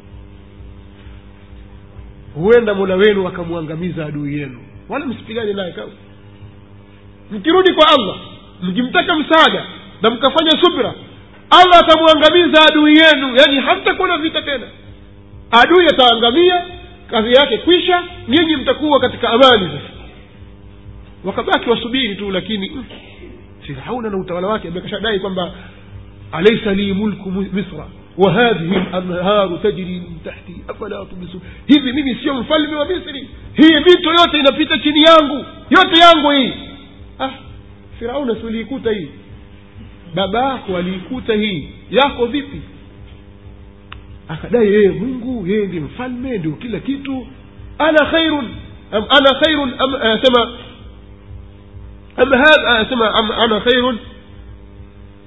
huenda mola wenu akamwangamiza adui yenu wala msipigane naye kama mkirudi kwa allah mkimtaka msaada na mkafanya subra allah atamwangamiza adui yenu yaani hamtakuwa na vita tena adui ataangamia kazi yake kwisha nyinyi mtakuwa katika amani sasa wakabaki wasubiri tu lakini mm, firauna na utawala wake amekashadai kwamba alaisa li mulku misra wa hadhihi lanharu tajri min tahti afala tubsirun hivi mimi sio mfalme wa misri hii mito yote inapita chini yangu yote yangu hii ah firauna si uliikuta hii baba yako aliikuta hii yako vipi akadai yeye mungu yeye ndi mfalme ndio kila kitu ana khairun am ana khairun am asema am hadha asema am ana khairun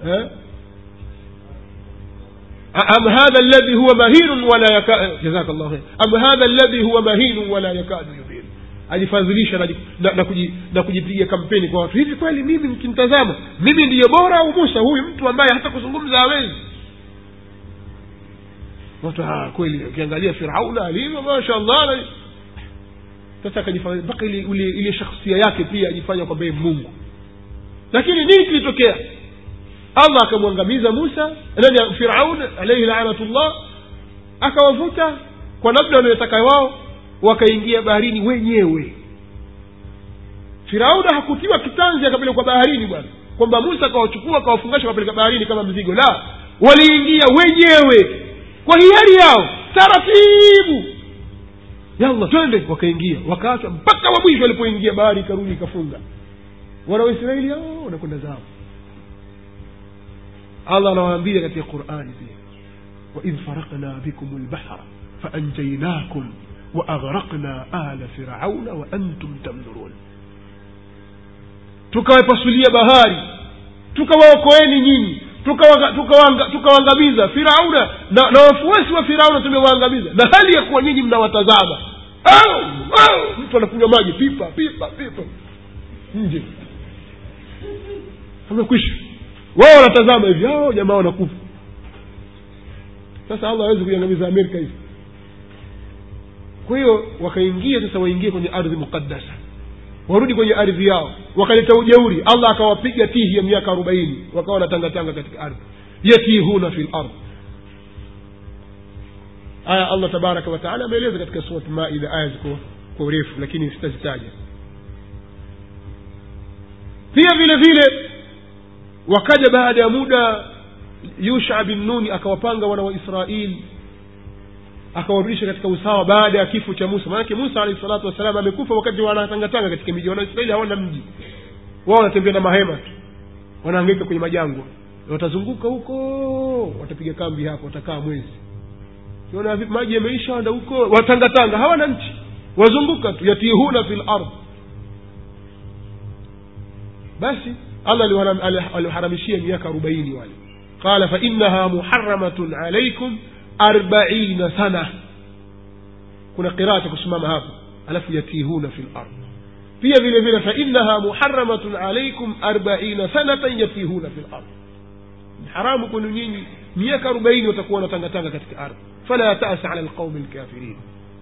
eh? am hadha alladhi huwa mahinun wala yakadu jazaka llahu khair am hadha alladhi huwa mahinun wala yakadu yubin ajifadhilisha na, na, na, kuji, na kujipiga kampeni kwa watu hivi kweli mimi mkimtazama mimi ndiye bora au musa huyu mtu ambaye hata kuzungumza hawezi watu ah, kweli ukiangalia firauna alivyo masha allah sasa akajifanya mpaka ile ile ile shakhsia yake pia ajifanya kwamba yeye mungu lakini nini kilitokea allah akamwangamiza musa nani firaun alaihi lanatullah akawavuta kwa namna wanayotaka wao wakaingia baharini wenyewe firauna hakutiwa kitanzi akapelekwa baharini bwana kwamba musa akawachukua akawafungasha akapeleka baharini kama mzigo la waliingia wenyewe kwa hiari yao taratibu yalla twende wakaingia wakaachwa mpaka wa mwisho walipoingia bahari ikarudi ikafunga wana waisraeli hao wanakwenda zao allah anawaambia katika qurani pia waidh farakna bikum lbahra faanjainakum waaghraqna ala firauna waantum tamdhurun tukawapasulia bahari tukawaokoeni nyinyi tukawaangamiza tuka tuka firauna na, na wafuasi wa firauna tumewaangamiza na hali ya kuwa nyinyi mnawatazama au au mtu anakunywa maji pipa pipa pipa nje amekwisha wao wanatazama hivi ao jamaa wanakufa sasa allah awezi kuiangamiza amerika hivi kwa hiyo wakaingia sasa waingie kwenye ardhi muqaddasa warudi kwenye ardhi yao wakaleta ujeuri allah akawapiga tihi ya miaka arobaini wakawa wanatangatanga katika ardhi yatihuna fi lard aya allah tabaraka wataala ameeleza katika surat maida aya ziko kwa urefu lakini sitazitaja pia vile vile wakaja baada ya muda yusha bin nuni akawapanga wana wa israeli akawarudisha katika usawa baada ya kifo cha musa maanake musa alahi salatu wassalam amekufa wakati wanatangatanga katika miji wanaisraeli hawana mji wao wanatembea na mahema tu wanaangaika kwenye majangwa watazunguka huko watapiga kambi hapo watakaa mwezi kiona maji yameisha wanda huko watangatanga hawana nchi wazunguka tu yatihuna fi lard basi allah aliwaharamishia miaka arobaini wale qala fainaha muharamatun alaikum arbaina sana kuna qiraa cha kusimama hapo alafu yatihuna fi lard pia vile vile fainaha muharamatun alaikum arbaina sanatan yatihuna fi lard ni haramu kwenu nyinyi miaka arobaini watakuwa wanatangatanga katika ardhi fala tasa ala lqaumi lkafirin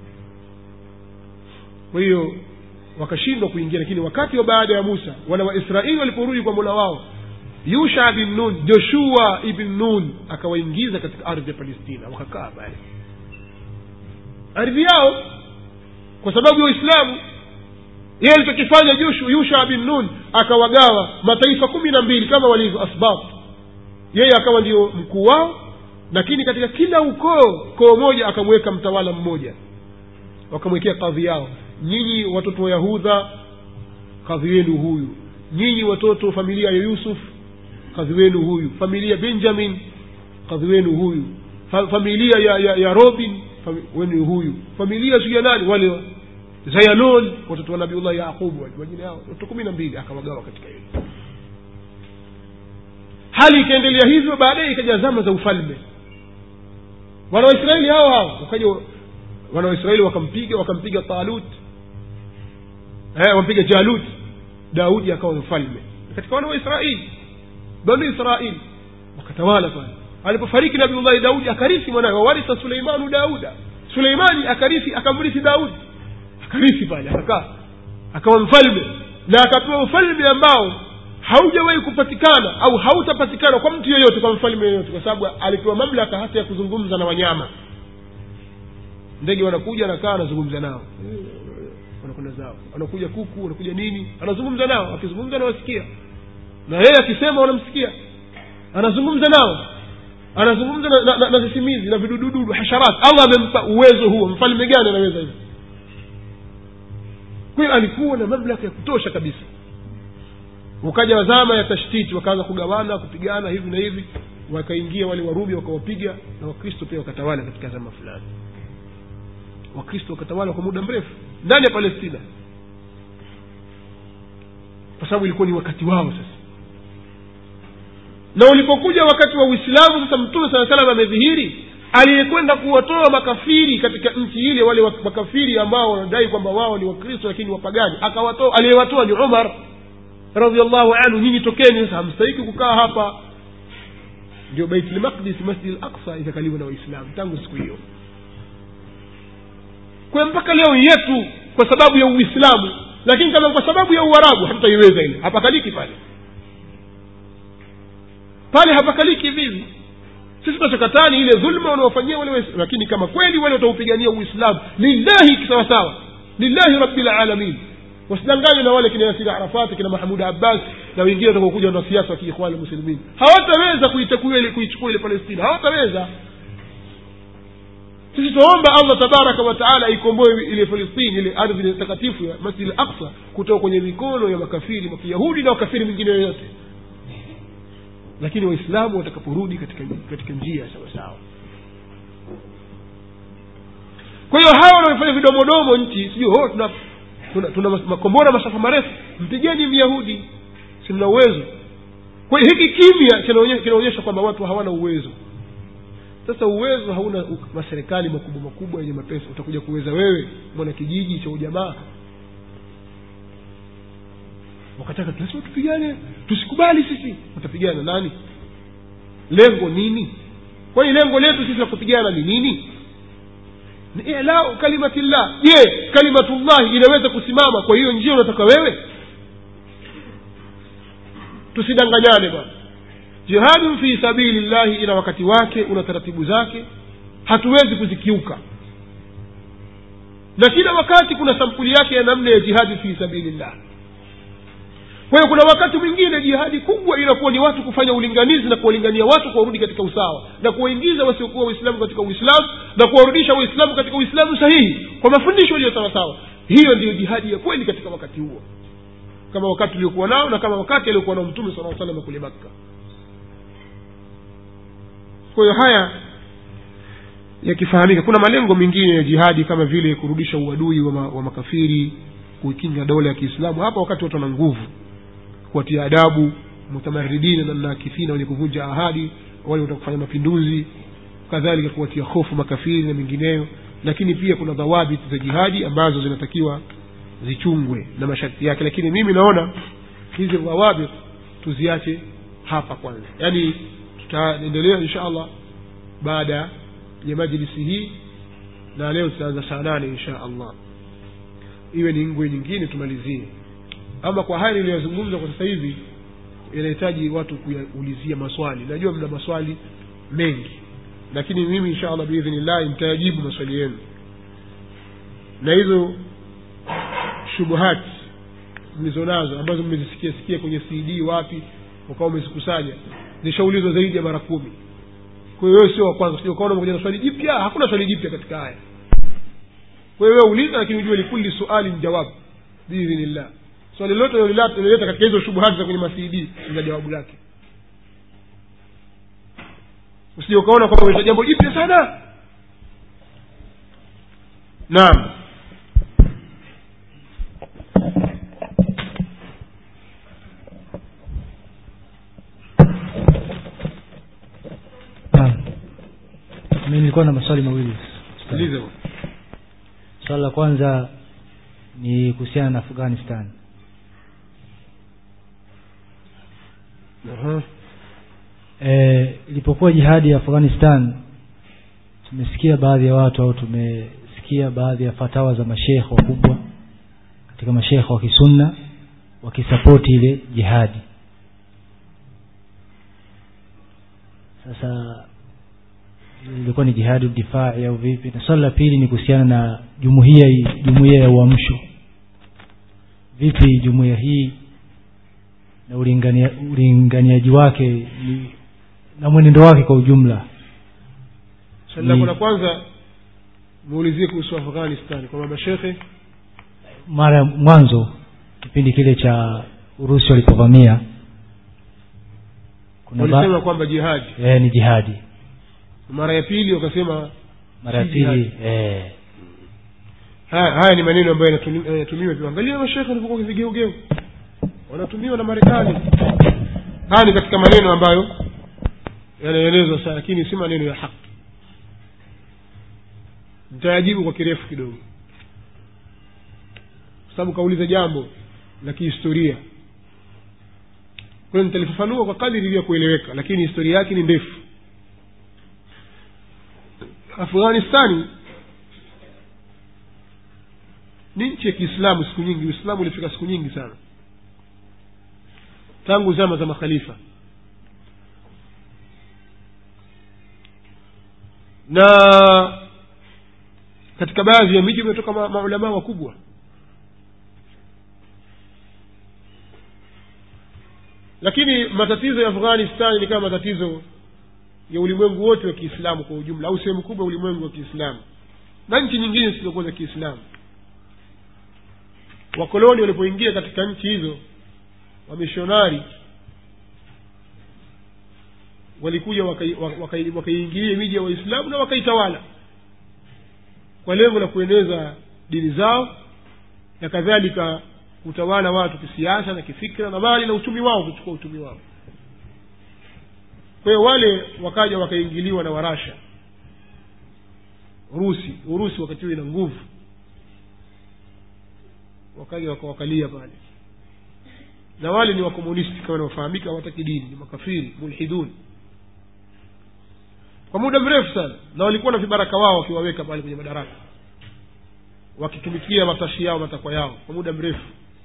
kwa hiyo wakashindwa kuingia lakini wakati wa baada ya musa wana waisraeli waliporudi kwa mola wao yusha bin nun joshua ibn nun akawaingiza katika ardhi ya palestina wakakaa pale ardhi yao kwa sababu ya uislamu yeye alichokifanya yusha bin nun akawagawa mataifa kumi na mbili kama walivyo asbab yeye akawa ndio mkuu wao lakini katika kila ukoo koo moja akamweka mtawala mmoja wakamwekea kadhi yao nyinyi watoto wa yahudha kadhi wenu huyu nyinyi watoto familia ya yusuf kadhi wenu huyu familia benjamin kadhi wenu huyu Fa, familia ya, ya, ya robin fami, wenu huyu familia siu ya nani wale zayalon watoto wa nabiullah yaqubu majina yao watoto kumi na mbili akawagawa katika hilo hali ikaendelea hivyo baadaye ikaja zama za ufalme wana waisraeli hao hao wakaja wana waisraeli wakampiga wakampiga talut eh, wampiga jalut daudi akawa mfalme katika wana waisraeli banu israeli wakatawala pale alipofariki nabiullahi daudi akarithi mwanawe wawarisa suleimanu dauda suleimani akarithi akamrithi daudi akarithi pale akakaa akawa mfalme na akapewa ufalme ambao haujawahi kupatikana au hautapatikana kwa mtu yeyote kwa mfalme yeyote kwa sababu alipewa mamlaka hata ya kuzungumza na wanyama ndege wanakuja anakaa anazungumza nao wanakwenda zao wanakuja kuku wanakuja nini anazungumza nao akizungumza nawasikia na yeye akisema wanamsikia anazungumza nao anazungumza na, na, na, na sisimizi na vidudududu hasharat allah amempa uwezo huo mfalme gani anaweza hivyo kwa hiyo alikuwa na mamlaka ya kutosha kabisa ukaja zama ya tashtiti wakaanza kugawana kupigana hivi na hivi wakaingia wale warumi wakawapiga na wakristo pia wakatawala katika zama fulani wakristo wakatawala kwa muda mrefu ndani ya palestina kwa sababu ilikuwa ni wakati wao sasa na ulipokuja wakati wa uislamu sasa mtume saa salam amedhihiri aliyekwenda kuwatoa makafiri katika nchi ile wale wa- makafiri ambao wanadai kwamba wao ni wakristo lakini wapagani akawatoa aliyewatoa ni umar radiallahu anhu nyinyi tokeni sasa hamstahiki kukaa hapa ndio baitlmaqdis masjid al-aqsa ikakaliwa na waislamu tangu siku hiyo kwa mpaka leo yetu kwa sababu ya uislamu lakini kama kwa sababu ya uarabu hatutaiweza ile hapakaliki pale pale hapakaliki vivi sisi tunachokatani ile dhulma wanaofanyia wale Waislamu. lakini kama kweli wale wataupigania uislamu lillahi sawasawa lillahi rabbil alamin wasidanganywe na wale kina yasiri arafati kina mahmud abbas na wengine watakaokuja wanasiasa wa kiikhwani muslimin hawataweza kuichukua ile kuichukua ile palestina hawataweza sisi tuomba allah tabaraka wataala aikomboe ile falistini ile ardhi ile takatifu ya masjid al aqsa kutoka kwenye mikono ya makafiri wa kiyahudi na wakafiri mingine yoyote lakini waislamu watakaporudi katika, katika njia sawasawa kwa hiyo hawa wanaofanya vidomodomo nchi sijui oh, tuna, tuna, tuna mas- makombora masafa marefu mpigeni myahudi sina uwezo kwa hiyo hiki kimya kinaonye- kinaonyesha kwamba watu hawana uwezo sasa uwezo hauna u- maserikali makubwa makubwa yenye mapesa utakuja kuweza wewe mwana kijiji cha ujamaa wakataka lazima tupigane tusikubali sisi watapigana nani lengo nini kwani lengo letu sisi la kupigana ni nini ni ilau kalimatillah je kalimatullahi inaweza kusimama kwa hiyo njia unataka wewe tusidanganyane bwana jihadun fi sabili llahi ina wakati wake una taratibu zake hatuwezi kuzikiuka na kila wakati kuna sampuli yake ya namna ya jihadi fi sabili llah kwa hiyo kuna wakati mwingine jihadi kubwa inakuwa ni watu kufanya ulinganizi na kuwalingania watu kuwarudi katika usawa na kuwaingiza wasiokuwa waislamu katika uislamu na kuwarudisha waislamu katika uislamu sahihi kwa mafundisho yaliyo sawasawa hiyo ndiyo jihadi ya kweli katika wakati huo kama wakati uliokuwa nao na kama wakati aliokuwa nao mtume saa salama kule makka kwa hiyo haya yakifahamika kuna malengo mengine ya jihadi kama vile kurudisha uadui wa, ma, wa makafiri kuikinga dola ya kiislamu hapa wakati watu wana nguvu kuwatia adabu mutamaridina na nakithina wenye kuvunja ahadi wale wataka kufanya mapinduzi kadhalika kuwatia hofu makafiri na mengineyo lakini pia kuna dhawabit za jihadi ambazo zinatakiwa zichungwe na masharti yake lakini mimi naona hizi dhawabit tuziache hapa kwanza yaani tutaendelea insha allah baada ya majlisi hii na leo tutaanza saa nane insha allah iwe ni ngwe nyingine tumalizie ama kwa haya niliyozungumza kwa sasa hivi inahitaji watu kuyaulizia maswali najua mna maswali mengi lakini mimi insha allah biidhnillahi nitayajibu maswali yenu na hizo shubuhati mlizonazo ambazo mmezisikia sikia kwenye cd wapi ukawa umezikusanya zishaulizwa zaidi ya mara kumi kwa hiyo wewe sio wa kwanza sio ukaona umekuja na swali jipya hakuna swali jipya katika haya kwa hiyo wewe uliza lakini ujue likuli suali jawabu biidhnillah swali lote lolileta katika hizo shubuhati za kwenye masidi ina jawabu lake usije ukaona kwamba umeleta jambo jipya sana naam Naam. mi nilikuwa na maswali mawili sikilize swali la kwanza ni kuhusiana na afghanistan Aha. e, ilipokuwa jihadi ya afghanistan tumesikia baadhi ya watu au tumesikia baadhi ya fatawa za mashekhe wakubwa katika mashekhe wa kisunna wakisapoti ile jihadi sasa ilikuwa ni jihadi difai au vipi na swali la pili ni kuhusiana na jumuiya hii jumuiya ya uamsho vipi jumuiya hii na ulingania, ulinganiaji wake ni, na mwenendo wake kwa ujumla swali lako Ni- la kwanza muulizie kuhusu afghanistan kwamba mashekhe mara ya mwanzo kipindi kile cha urusi walipovamia kuna walisema ba- kwamba jihadi eh, ni jihadi mara ya pili wakasema mara ya Si pili jihadi. eh, haya, haya ni maneno ambayo yanatumi- yanatumiwa pia angalia mashekhe walivyokuwa vigeugeu wanatumiwa na marekani haya ni katika maneno ambayo yanaelezwa sana lakini si maneno ya haki nitayajibu kwa kirefu kidogo kwa sababu kauliza jambo la kihistoria kwa hiyo nitalifafanua kwa kadiri iliyo kueleweka lakini historia yake ni ndefu afghanistani ni nchi ya kiislamu siku nyingi uislamu ulifika siku nyingi sana tangu zama za makhalifa na katika baadhi ya miji umetoka ma- maulamaa wakubwa lakini matatizo ya afghanistan ni kama matatizo ya ulimwengu wote wa kiislamu kwa ujumla au sehemu kubwa ya ulimwengu wa kiislamu na nchi nyingine zisizokuwa za kiislamu wakoloni walipoingia katika nchi hizo wamishonari walikuja wakaiingilia wakai, wakai wakaiingilia miji ya waislamu na wakaitawala kwa lengo la kueneza dini zao na kadhalika kutawala watu kisiasa na kifikra na mali na uchumi wao kuchukua uchumi wao kwa hiyo wale wakaja wakaingiliwa na warasha urusi urusi wakati huo ina nguvu wakaja wakawakalia pale na wale ni wakomunisti kama wanaofahamika hawataki dini ni makafiri mulhidun kwa muda mrefu sana na walikuwa na vibaraka wao wakiwaweka pale kwenye madaraka wakitumikia matashi yao matakwa yao kwa muda mrefu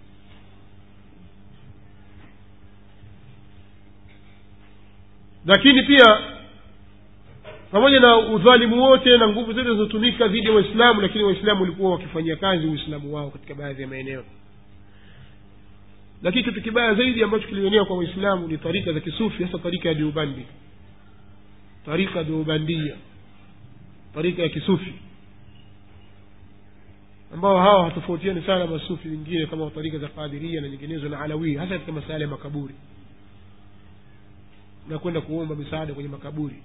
lakini pia pamoja na udhalimu wote na nguvu zote zinazotumika dhidi ya waislamu lakini waislamu walikuwa wakifanyia kazi uislamu wao katika baadhi ya maeneo lakini kitu kibaya zaidi ambacho kilienea kwa waislamu ni tarika za kisufi hasa tarika ya diubandi tarika diubandia tarika ya kisufi ambao hawa hatofautiani sana na masufi wengine kama tarika za qadiria na nyinginezo na alawia hasa katika masala ya makaburi na kwenda kuomba misaada kwenye makaburi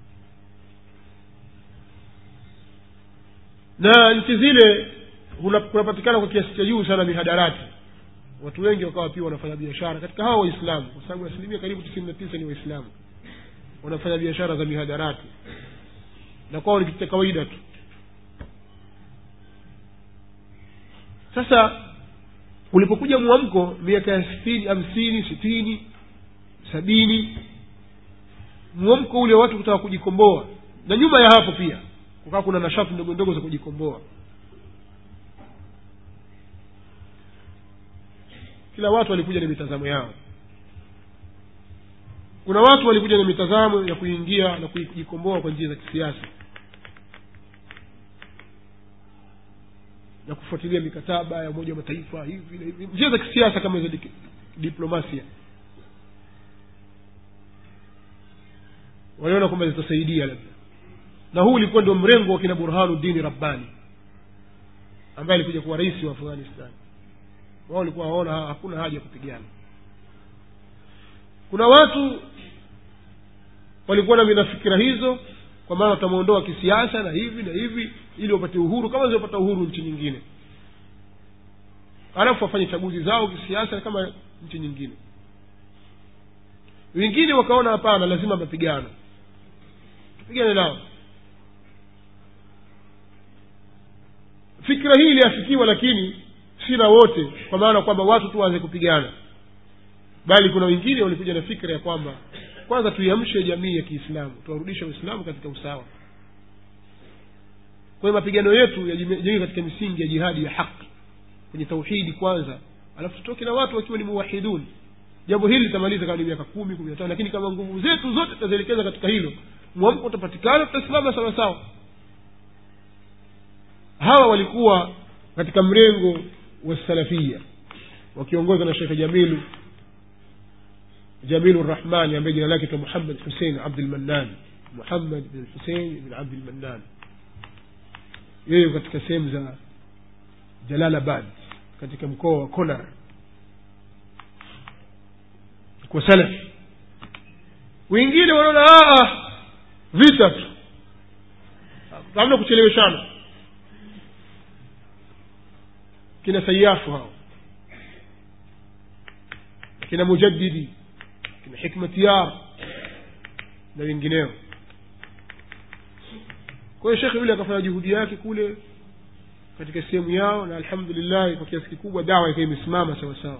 na nchi zile kuna- kunapatikana kwa kiasi cha juu sana mihadarati watu wengi wakawa pia wanafanya biashara katika hawa waislamu kwa sababu asilimia karibu tisini na tisa ni waislamu wanafanya biashara za mihadarati na kwao ni kitu cha kawaida tu sasa ulipokuja mwamko miaka ya sitini hamsini sitini sabini mwamko ule watu kutaka kujikomboa na nyuma ya hapo pia kukaa kuna nashati ndogo ndogo za kujikomboa kila watu walikuja na mitazamo yao kuna watu walikuja na mitazamo ya kuingia na kujikomboa kwa njia za kisiasa na kufuatilia mikataba ya umoja wa mataifa hivi na hivi njia za kisiasa kama hizo dik- diplomasia waliona kwamba zitasaidia labda na huu ulikuwa ndio mrengo wa kina burhanuddini rabbani ambaye alikuja kuwa rais wa afghanistan wao walikuwa waona ha- hakuna haja ya kupigana kuna watu walikuwa na vinafikira hizo kwa maana watamwondoa kisiasa na hivi na hivi ili wapate uhuru kama ziliopata uhuru nchi nyingine alafu wafanye chaguzi zao kisiasa kama nchi nyingine wengine wakaona hapana lazima mapigano tupigane nao fikira hii iliafikiwa lakini si na wote kwa maana kwamba watu tu waanze kupigana bali kuna wengine walikuja na fikra ya kwamba kwanza tuiamshe jamii ya kiislamu tuwarudishe uislamu katika usawa kwa hiyo mapigano yetu yajengwe katika misingi ya jihadi ya haki kwenye tauhidi kwanza alafu tutoke na watu wakiwa ni muwahidun jambo hili litamaliza kama ni miaka kumi kumi na tano lakini kama nguvu zetu zote tutazielekeza katika hilo mwamko utapatikana tutasimama sawa sawa hawa walikuwa katika mrengo wa salafia wakiongozwa na shekhe jamilu jamilu rahmani ambaye jina lake muhammad husein abdulmannan muhammad bin husein bin abdulmannan yeye katika sehemu za jalalabad katika mkoa wa konar kwa salafi wengine wanaona "Ah, vita tu hamna kucheleweshana kina sayafu hao kina mujaddidi kina hikmatiyar na wengineo kwa hiyo shekhe yule akafanya juhudi yake kule katika sehemu yao na alhamdulillah kwa kiasi kikubwa dawa ikawa imesimama sawa sawa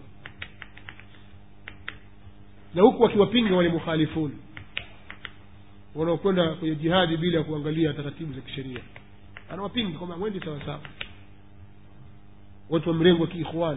na huku wakiwapinga wale mukhalifuni wanaokwenda kwenye jihadi bila ya kuangalia taratibu za kisheria anawapinga kwamba mwendi sawa sawa watu wa mrengo wa kiikhwani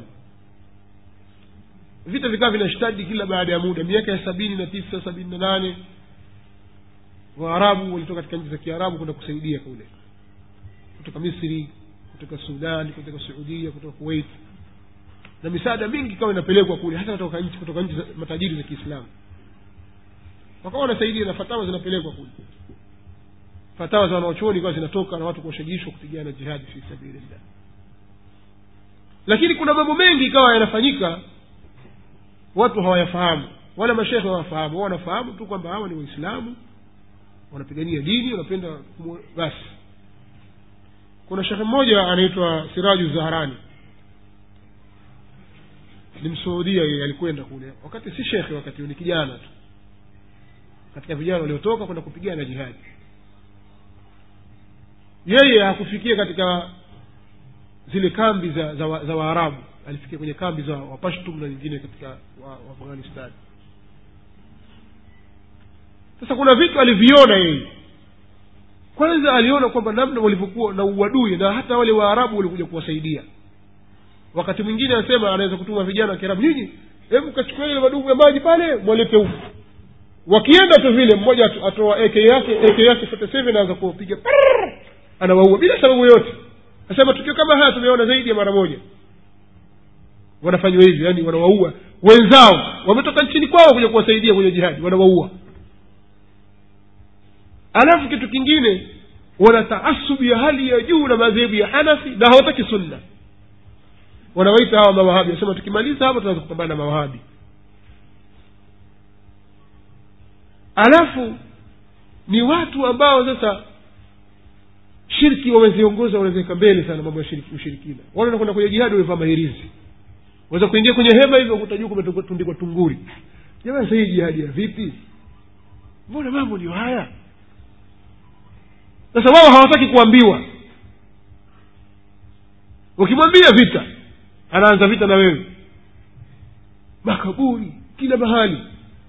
vita vikawa vinashtadi kila baada ya muda miaka ya sabini na tisa sabini na nane waarabu walitoka katika nchi za kiarabu kwenda kusaidia kule kutoka misri kutoka sudan kutoka suudia kutoka kuwait na misaada mingi ikawa inapelekwa kule hasa kutoka nchi kutoka nchi za matajiri za kiislamu wakawa wanasaidia na fatawa zinapelekwa kule fatawa za wanaochuoni ikawa zinatoka na watu kuwashajishwa kupigana jihadi fi sabilillah lakini kuna mambo mengi ikawa yanafanyika watu hawayafahamu wala mashekhe hawafahamu wao wanafahamu tu kwamba hawa ni waislamu wanapigania dini wanapenda kumu- basi kuna shekhe mmoja anaitwa siraju zaharani ni msuudia yeye alikwenda kule wakati si shekhe wakati huo ni kijana tu katika vijana waliotoka kwenda kupigana jihadi yeye hakufikia katika zile kambi za za, wa, za waarabu alifikia kwenye kambi za wapashtum na nyingine katika wa, wa afghanistan sasa kuna vitu aliviona yeye kwanza aliona kwamba namna walivyokuwa na uadui na hata wale waarabu walikuja kuwasaidia wakati mwingine anasema anaweza kutuma vijana wa kiarabu nyinyi hebu kachukua ile madumu ya maji pale mwalete huku wakienda tu vile mmoja atu- atoa ak yake ak yake 47 anaanza kuwapiga prrrr, anawaua bila sababu yoyote nasema tukio kama haya tumeona zaidi ya mara moja wanafanywa hivyo yani wanawaua wenzao wametoka nchini kwao kuja kuwasaidia kwenye jihadi wanawaua alafu kitu kingine wana taasubu ya hali ya juu na madhehebu ya hanafi na hawataki sunna wanawaita hawa mawahabi wanasema tukimaliza hapa tunaweza kupambana na mawahabi alafu ni watu ambao sasa shirki wameziongoza wanaziweka mbele sana mambo ya shirki, ushirikina wale wanakwenda kwenye jihadi wamevaa mahirizi waweza kuingia kwenye hema hivyo kuta juu kumetundikwa tunguri jamani sahii jihadi ya vipi mbona mambo ndio haya sasa wao hawataki kuambiwa ukimwambia vita anaanza vita na wewe makaburi kila mahali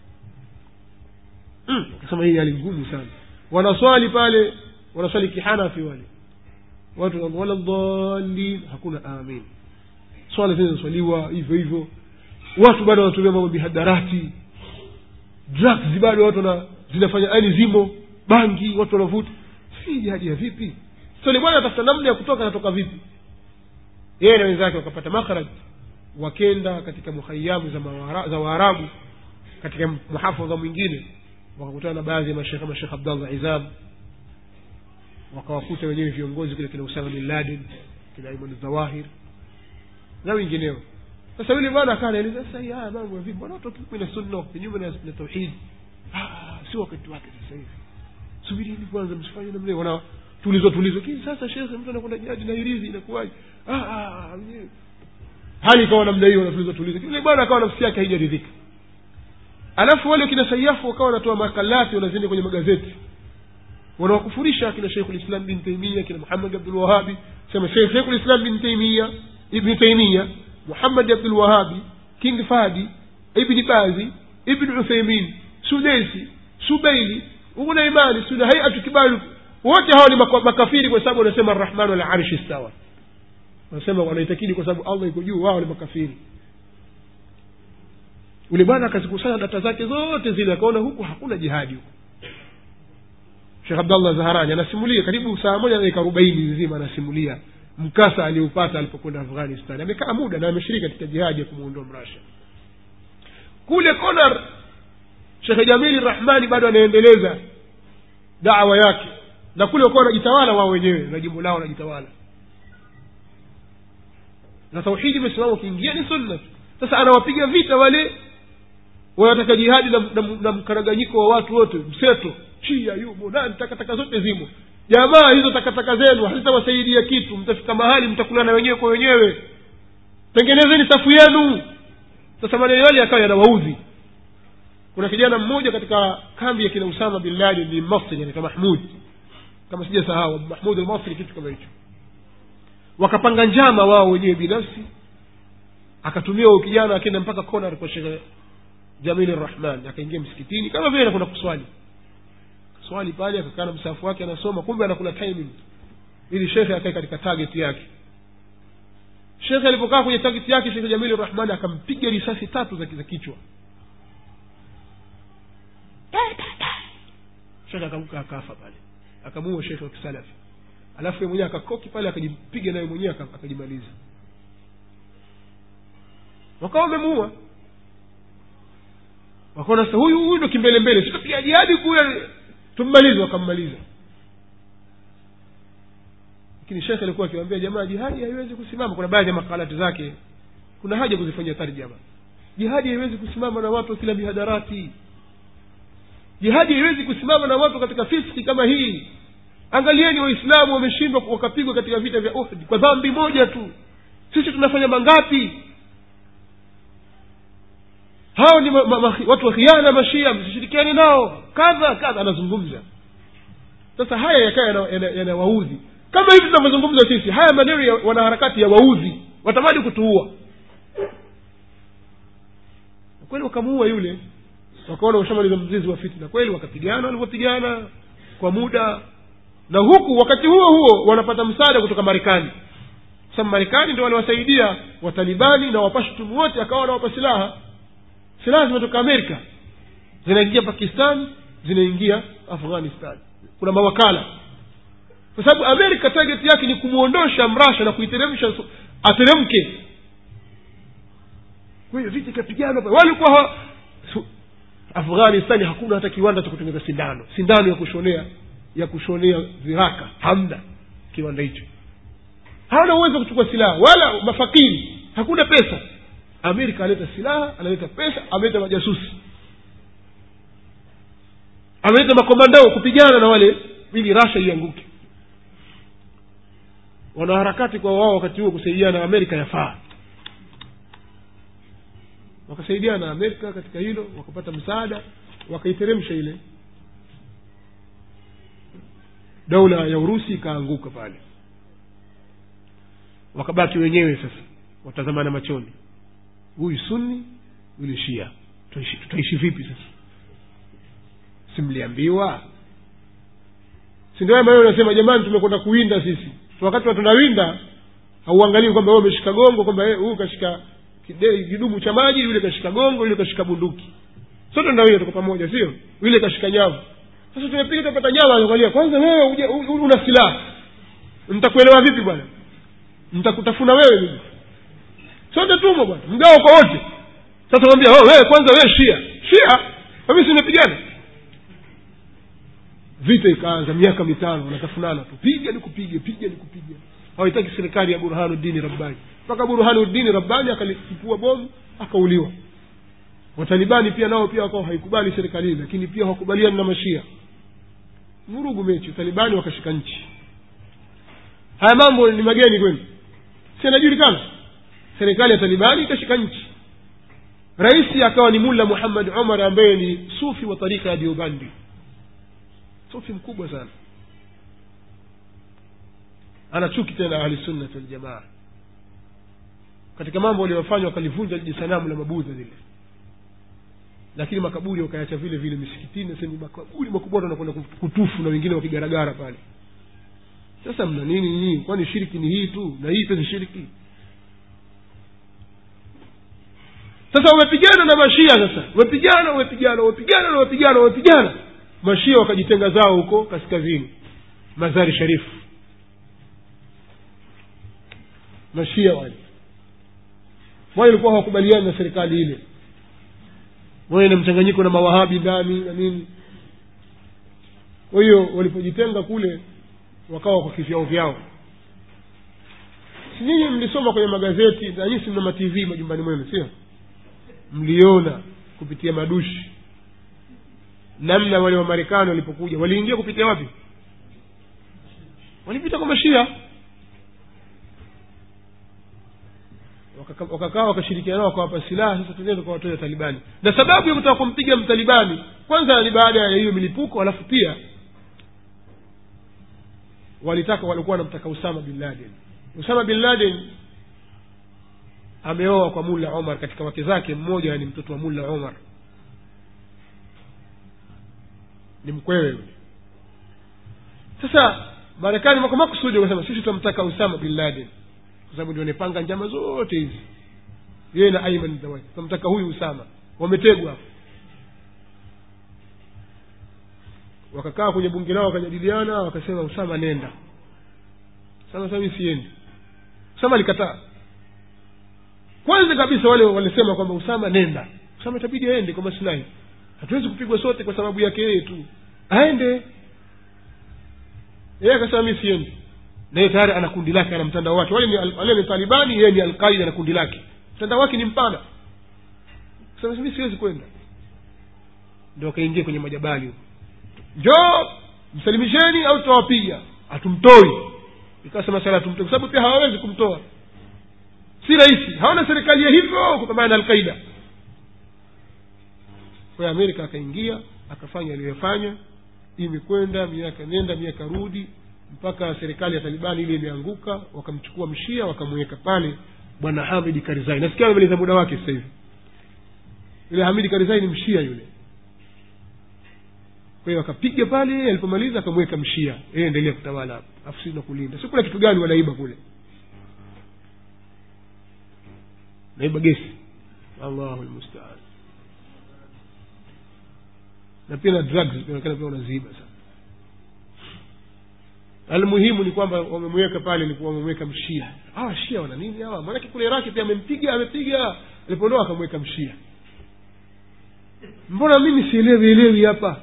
mm. akasema hii hali ngumu sana wanaswali pale wanaswali kihanafi wale watu wana- wala dhalin hakuna amin swala zinazoswaliwa hivyo hivyo watu bado wanatumia mambo mihadarati drugs bado watu wana zinafanya yani zimo bangi watu wanavuta si jihadi ya vipi sole bwana atafuta namna ya kutoka anatoka vipi yeye na wenzake wakapata makhraj wakenda katika muhayamu za, mawara, za waarabu katika muhafadha mwingine wakakutana na baadhi ya mashekhe kama shekh abdallah izam wakawakuta wenyewe viongozi kule kina usama bin laden kina iman zawahir na wengineo sasa yule bwana akaa anaeleza sasa hii haya mambo ya vipi bwana watu kinyume na sunna kinyume na na tauhid Ah, si wakati wake sasa hivi subirini kwanza msifanye namna hiyo wana tulizwa tulizwa kini sasa shekhe mtu anakwenda jadi na hirizi inakuwaje ah ah wenyewe hali ikawa namna hiyo wanatulizwa tulizwa yule bwana akawa nafsi yake haijaridhika alafu wale kina sayafu wakawa wanatoa makalati wanazienda kwenye magazeti wanawakufurisha kina sheikhu lislam bin taimia kina muhammad abdulwahabi sema sheikhu lislam bin taimia ibni taimia muhammad abdulwahabi king fadi ibni bazi ibni utheimin sudesi subeili unaimani suna haiatu kibali wote hawa ni maka- makafiri kwa sababu wanasema arrahmanu ala arshi stawa wanasema wanaitakidi kwa sababu allah iko juu wao ni makafiri ule bwana akazikusanya data zake zote zile akaona huku hakuna jihadi huku shekh abdallah zaharani anasimulia karibu saa moja na dakika arobaini nzima anasimulia mkasa aliupata alipokwenda afghanistan amekaa muda na ameshiriki katika jihadi ya kumwondoa mrasha kule konar shekhe jamili rahmani bado anaendeleza dawa yake na kule wakuwa wanajitawala wao wenyewe na jimbo lao wanajitawala na tauhidi imesimama ukiingia ni sunna sasa anawapiga vita wale wanataka jihadi na, na, na mkaraganyiko wa watu wote mseto chia yumo nani takataka zote zimo jamaa hizo takataka zenu hazitawasaidia kitu mtafika mahali mtakulana wenyewe kwa wenyewe tengenezeni safu yenu sasa maneno yale yakawa yanawaudhi kuna kijana mmoja katika kambi ya kina usama bin laden ni masri anaitwa mahmud kama sijasahau mahmud almasri kitu kama hicho wakapanga njama wao wenyewe binafsi akatumia huyo kijana akaenda mpaka kona kwa shekhe jamili rahman akaingia msikitini kama vile anakwenda kuswali swali pale akakaa na msafu wake anasoma kumbe anakula timing ili shekhe akae katika target yake shekhe alipokaa kwenye target yake shekhe jamili rahmani akampiga risasi tatu za, za kichwa shekhe akaanguka akafa pale akamuua shekhe wa kisalafi alafu yeye mwenyewe akakoki pale akajipiga naye mwenyewe aka- akajimaliza wakawa wamemuua wakaona sasa huyu huyu ndo kimbelembele sitapiga jihadi kule tummalize wakammaliza lakini shekhe alikuwa akiwaambia jamaa jihadi haiwezi kusimama kuna baadhi ya makalati zake kuna haja kuzifanyia tarjama jihadi haiwezi kusimama na watu wa kila mihadarati jihadi haiwezi kusimama na watu katika fiski kama hii angalieni waislamu wameshindwa wakapigwa katika vita vya uhd kwa dhambi moja tu sisi tunafanya mangapi hao ni ma, ma, ma, watu wa khiana mashia msishirikiane nao kadha kadha anazungumza sasa haya yakawa yanawaudhi yana, yana yanawaudhi. kama hivi tunavyozungumza sisi haya maneno ya wanaharakati ya waudhi watamani kutuua Na kweli wakamuua yule wakaona washamaliza mzizi wa fitna kweli wakapigana walivyopigana kwa muda na huku wakati huo huo wanapata msaada kutoka marekani sababu marekani ndo waliwasaidia watalibani na wapashtumu wote akawa wanawapa silaha silaha zimetoka amerika zinaingia pakistan zinaingia afghanistan kuna mawakala kwa sababu amerika target yake ni kumwondosha mrasha na kuiteremsha su- ateremke kwa hiyo vita ikapiganwa pale. walikuwa ha- su- afghanistani hakuna hata kiwanda cha kutengeneza sindano sindano ya kushonea ya kushonea viraka hamna kiwanda hicho hawana uwezo wa kuchukua silaha wala mafakiri hakuna pesa amerika analeta silaha analeta pesa ameleta majasusi ameleta makomandao kupigana na wale ili rasha ianguke wanaharakati kwa wao wakati huo kusaidiana na amerika yafaa wakasaidiana na amerika katika hilo wakapata msaada wakaiteremsha ile daula ya urusi ikaanguka pale wakabaki wenyewe sasa watazamana machoni huyu sunni yule shia tutaishi, tutaishi vipi sasa simliambiwa sindio haya maneno nasema jamani tumekwenda kuwinda sisi wakati wa tunawinda hauangalii kwamba wewe umeshika gongo kwamba eh, huyu kashika kide- kidumu cha maji yule kashika gongo yule kashika bunduki sote tunawinda tuko pamoja sio yule kashika nyavu sasa tumepiga tupata nyama anaangalia kwanza wewe uje- u- u- una silaha nitakuelewa vipi bwana nitakutafuna wewe mimi sote tumo bwana mgao kwa wote sasa mwambia oh, wewe kwanza wewe shia shia mimi simepigana vita ikaanza miaka mitano wanatafunana tu piga nikupige piga nikupige hawaitaki serikali ya burhanuddini rabbani mpaka burhanuddini rabbani akalipua bomu akauliwa watalibani pia nao pia wakawa haikubali serikali hii lakini pia hawakubaliani na mashia vurugu mechi talibani wakashika nchi haya mambo ni mageni kwenu si anajulikana serikali ya talibani ikashika nchi raisi akawa ni mulla muhammad umar ambaye ni sufi wa tarika ya diobandi sufi mkubwa sana ana chuki tena ahlisunnati waljamaa katika mambo waliyofanya wakalivunja liji sanamu la mabudha lile lakini makaburi wakaacha vile vile misikitini sehemu makaburi makubwa watu wanakwenda kutufu na wengine wakigaragara pale sasa mna nini nyinyi kwani shiriki ni hii tu na hii pia ni shiriki sasa wamepigana na mashia sasa wamepigana wamepigana wamepigana na wamepigana wamepigana mashia wakajitenga zao huko kaskazini mazari sharifu mashia wale wale walikuwa hawakubaliani na serikali ile wawe na mchanganyiko na mawahabi ndani na nini kwa hiyo walipojitenga kule wakawa kwa kivyao vyao si nyinyi mlisoma kwenye magazeti na nyinyi si mna matv majumbani mwenu sio mliona kupitia madushi namna wale wamarekani walipokuja waliingia kupitia wapi walipita kwa mashia Wakaka- wakakaa wakashirikiana nao wakawapa silaha sasa tendeni tukawatoa talibani na sababu ya kutaka kumpiga mtalibani kwanza ni baada ya hiyo milipuko alafu pia walitaka walikuwa wanamtaka usama bin laden usama bin laden ameoa kwa mulla omar katika wake zake mmoja ni mtoto wa mulla omar ni mkwewe yule sasa marekani kwa makusudi wakasema sisi tunamtaka usama bin laden kwa sababu ndio anapanga njama zote hizi yeye na aiman zawadi tunamtaka huyu usama wametegwa hapo wakakaa kwenye bunge lao wakajadiliana wakasema usama nenda usama sasa mimi siendi usama alikataa kwanza kabisa wale walisema kwamba usama nenda usama itabidi aende kwa maslahi hatuwezi kupigwa sote kwa sababu yake yeye tu aende yeye akasema mi siendi naye tayari ana kundi lake ana mtandao wake wale ni, al- wale ni talibani yeye ni alqaida na kundi lake mtandao wake ni mpana sasa mi siwezi kwenda ndio akaingia kwenye majabali huko njoo msalimisheni au tutawapiga hatumtoi ikasema sala tumtoi kwa sababu pia hawawezi kumtoa si rahisi hawana serikali ya hivyo kupambana na alqaida kwa hiyo amerika akaingia akafanya aliyoyafanya imekwenda miaka nenda miaka rudi mpaka serikali ya talibani ile imeanguka wakamchukua mshia wakamweka pale bwana hamidi karizai nasikia amemaliza muda wake sasa hivi yule hamidi karizai ni mshia yule kwa hiyo akapiga pale alipomaliza akamweka mshia yeye endelea kutawala hapo afu sisi na kulinda si kuna kitu gani wanaiba kule naiba gesi allahu lmustaan na pia na drugs inaonekana pia unaziiba sana almuhimu ni kwamba wamemweka pale ilikuwa wamemweka mshia hawa shia wana nini hawa maanake kule iraki pia amempiga amepiga alipoondoa akamweka mshia mbona mimi sielewi elewi hapa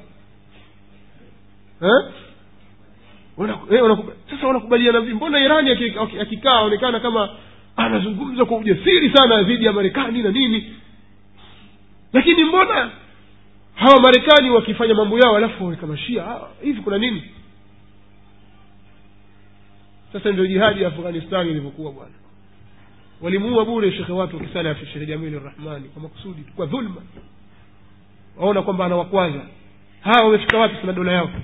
Eh? Wana- eh, wanakuba- sasa wanakubaliana vipi mbona irani aki- aki- akikaa aonekana kama anazungumza kwa ujasiri sana dhidi ya marekani na nini lakini mbona hawa marekani wakifanya mambo yao alafu waweka mashia ah, hivi kuna nini sasa ndio jihadi ya afghanistani ilivyokuwa bwana walimuua bure shekhe watu wakisalafi shekhe jamili rahmani kwa makusudi tu, kwa dhulma waona kwamba anawakwaza hawa wamefika wapi sana dola yao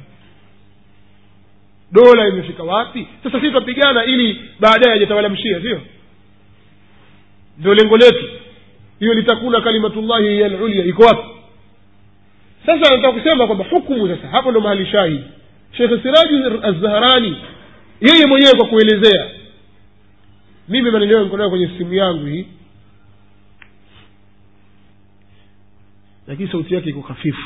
dola imefika wapi sasa sisi twapigana ili baadaye ajatawala mshia sio ndio lengo letu hiyo litakuna kalimatullahi hiya lulia iko wapi sasa nataka kusema kwamba hukumu sasa hapo ndo mahali shahidi shekhe siraji azzaharani yeye mwenyewe kwa kuelezea mimi maneno yangu niko nayo kwenye simu yangu hii lakini sauti yake iko hafifu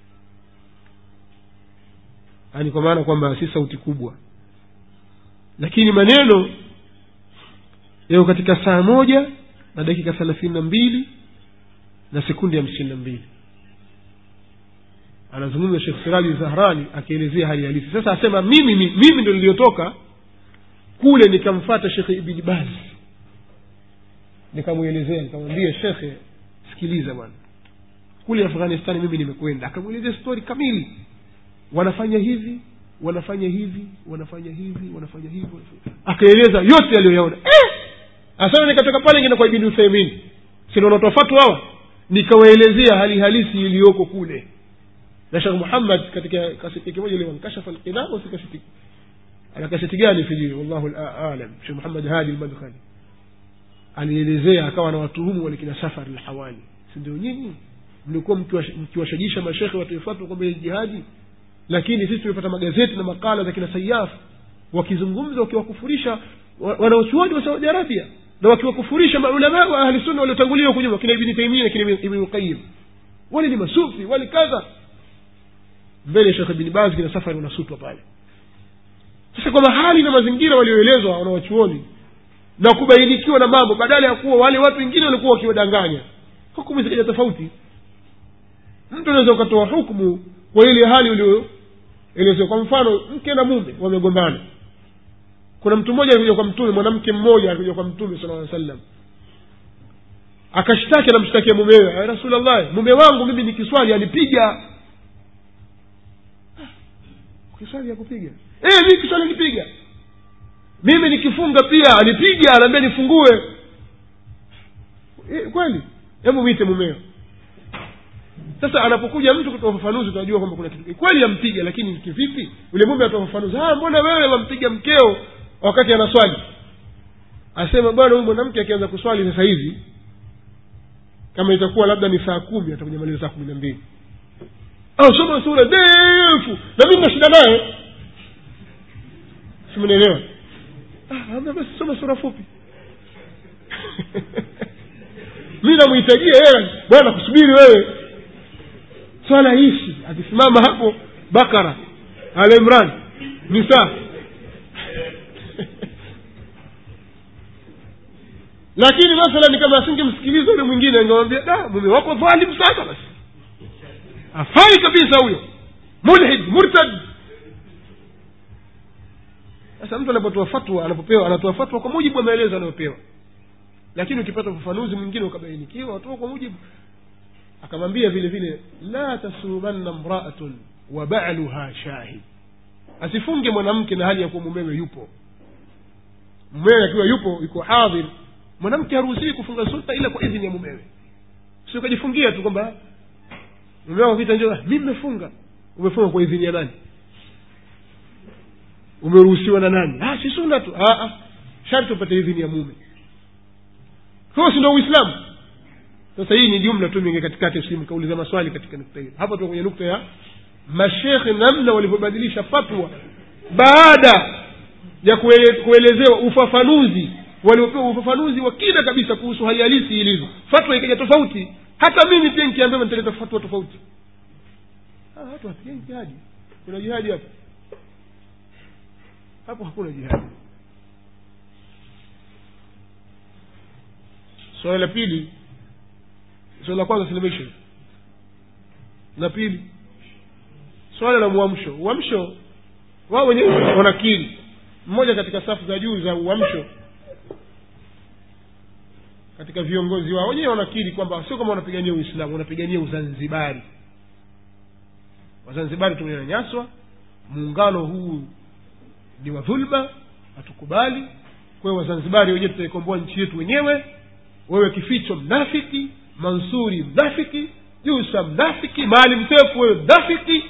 yaani kwa maana kwamba si sauti kubwa lakini maneno yako katika saa moja na dakika thelathini na mbili na sekundi hamsini na mbili anazungumza shekh siraji zahrani akielezea hali halisi sasa asema mimi mi- mimi ndo niliyotoka kule nikamfata shekhe ibni bazi nikamwelezea nikamwambia shekhe sikiliza bwana kule afghanistani mimi nimekwenda akamwelezea stori kamili wanafanya hivi wanafanya hivi wanafanya hivi wanafanya hivi wanafanya- akaeleza yote aliyoyaona eh! asana nikatoka pale ngine kwa ibni utheimin sinaona tofatu hawa nikawaelezea hali halisi iliyoko kule na shekh muhammad katika kaseti kimoja ile wankashafa lqinam si kaseti ana kaseti gani sijui wallahu la- alam shekh muhammad hadi lmadkhali alielezea akawa na watuhumu walikina safari lhawali si ndio nyinyi mlikuwa mkiwash- mkiwashajisha mashekhe watoefatwa kwamba hii jihadi lakini sisi tumepata magazeti na makala za kina sayaf wakizungumza wakiwakufurisha wa- wanaochuoni wa saudi arabia na wakiwakufurisha maulamaa wa ahli sunna waliotangulia huko nyuma kina ibni taimia na kina ibni qayim wale ni masufi wale kadha mbele ya shekh ibni baz kina safari wanasutwa pale sasa kwamba hali na mazingira walioelezwa wanawachuoni na kubainikiwa na mambo badala ya kuwa wale watu wengine walikuwa wakiwadanganya hukumu zikaja tofauti mtu unaweza ukatoa hukumu kwa ile hali ulioelezewa kwa mfano mke na mume wamegombana kuna mtu mmoja alikuja kwa mtume mwanamke mmoja alikuja kwa mtume sala llaw sallam akashtaki anamshtakia mumewe "Ya rasulllah mume wangu mimi nikiswali anipiga ukiswali akupiga eh mi kiswali anipiga mimi nikifunga pia anipiga anaambia nifungue eh, kweli hebu mwite mumeo sasa anapokuja mtu kutoa ufafanuzi utajua kwamba kuna kitu kweli yampiga lakini kivipi yule mume atoa ufafanuzi "Ah, mbona wewe wampiga mkeo wakati anaswali asema bwana huyu mwanamke akianza kuswali sasa hivi kama itakuwa labda ni saa kumi atakuja maliza saa kumi na mbili au soma sura ndefu na mimi na shida naye simnaelewa ah, amna basi soma sura fupi mi namhitajia yeye bwana kusubiri wewe swala hishi akisimama hapo bakara al imran nisa lakini mathalan kama asingemsikiliza yule mwingine angemwambia da mume wako dhalim sana basi afai kabisa huyo mulhid murtad sasa mtu anapotoa fatwa anapopewa anatoa fatwa kwa mujibu wa maelezo anayopewa lakini ukipata ufafanuzi mwingine ukabainikiwa watoa kwa mujibu akamwambia vile vile la tasumanna mraatun wa baluha shahid asifunge mwanamke na hali ya kuwa mumewe yupo mumewe akiwa yupo yuko hadhir mwanamke haruhusiwi kufunga sunna ila kwa idhini ya mumewe si ukajifungia tu kwamba mume wako kita njoo mi mmefunga umefunga kwa idhini ya nani umeruhusiwa na nani ah, si sunna tu ah, ah. sharti upate idhini ya mume huo si ndo uislamu sasa hii ni jumla tu mingi katikati si mkauliza maswali katika nukta hiyo hapa tuko kwenye nukta ya mashekhe namna walivyobadilisha fatwa baada ya kuele, kuelezewa ufafanuzi waliopewa ufafanuzi wa kina kabisa kuhusu hali halisi ilivyo fatwa ikaja tofauti hata mimi pia nikiambiwa nitaleta fatwa tofauti Ah, watu wapigani jihadi kuna jihadi hapo hapo hakuna jihadi swala la pili swala la kwanza salvation la pili swala la uamsho uamsho wao wenyewe wanakiri mmoja katika safu za juu za uamsho katika viongozi wao wenyewe wanakiri kwamba sio kama wanapigania uislamu wanapigania uzanzibari wazanzibari tumenyanyaswa muungano huu ni wa dhulma hatukubali kwa hiyo wazanzibari wenyewe tutaikomboa nchi yetu wenyewe wewe kificho mnafiki mansuri mnafiki jusa mnafiki maalim sefu wewe mnafiki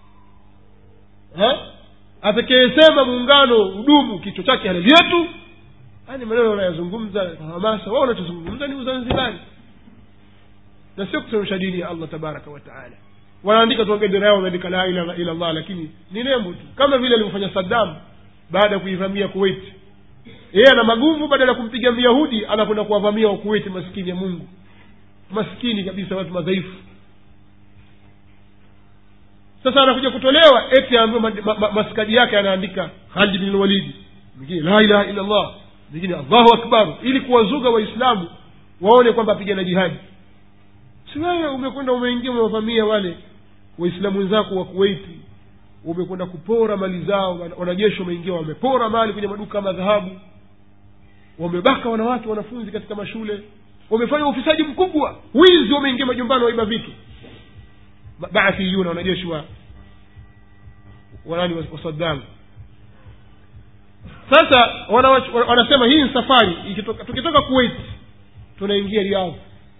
atakayesema muungano udumu kichwa chake halali yetu yani maneno wanayazungumza kwa hamasa wao wanachozungumza ni uzanzibari na sio kusemesha dini ya allah tabaraka wataala wanaandika tu bendera yao wameandika la ilaha ila allah lakini ni nembo tu kama vile alivyofanya saddam baada ya kuivamia kuwait yeye ana maguvu badala ya kumpiga myahudi anakwenda kuwavamia wakuweti maskini ya mungu maskini kabisa watu madhaifu sasa anakuja kutolewa eti ambayo ma, ma, ma, maskadi yake anaandika khalid bin walidi mwingine la ilaha illa allah mwingine allahu akbar ili kuwazuga waislamu waone kwamba apigana jihadi si wewe umekwenda umeingia umewavamia wale waislamu wenzako wa kuwaiti umekwenda kupora mali zao wanajeshi wameingia wamepora mali kwenye maduka ya madhahabu wamebaka wanawake wanafunzi katika mashule wamefanya ufisadi mkubwa wizi wameingia majumbani waiba vitu baathiyuna wanajeshi wa wanani wa saddam sasa wanasema hii ni safari ikitoka, tukitoka kuwait tunaingia riadh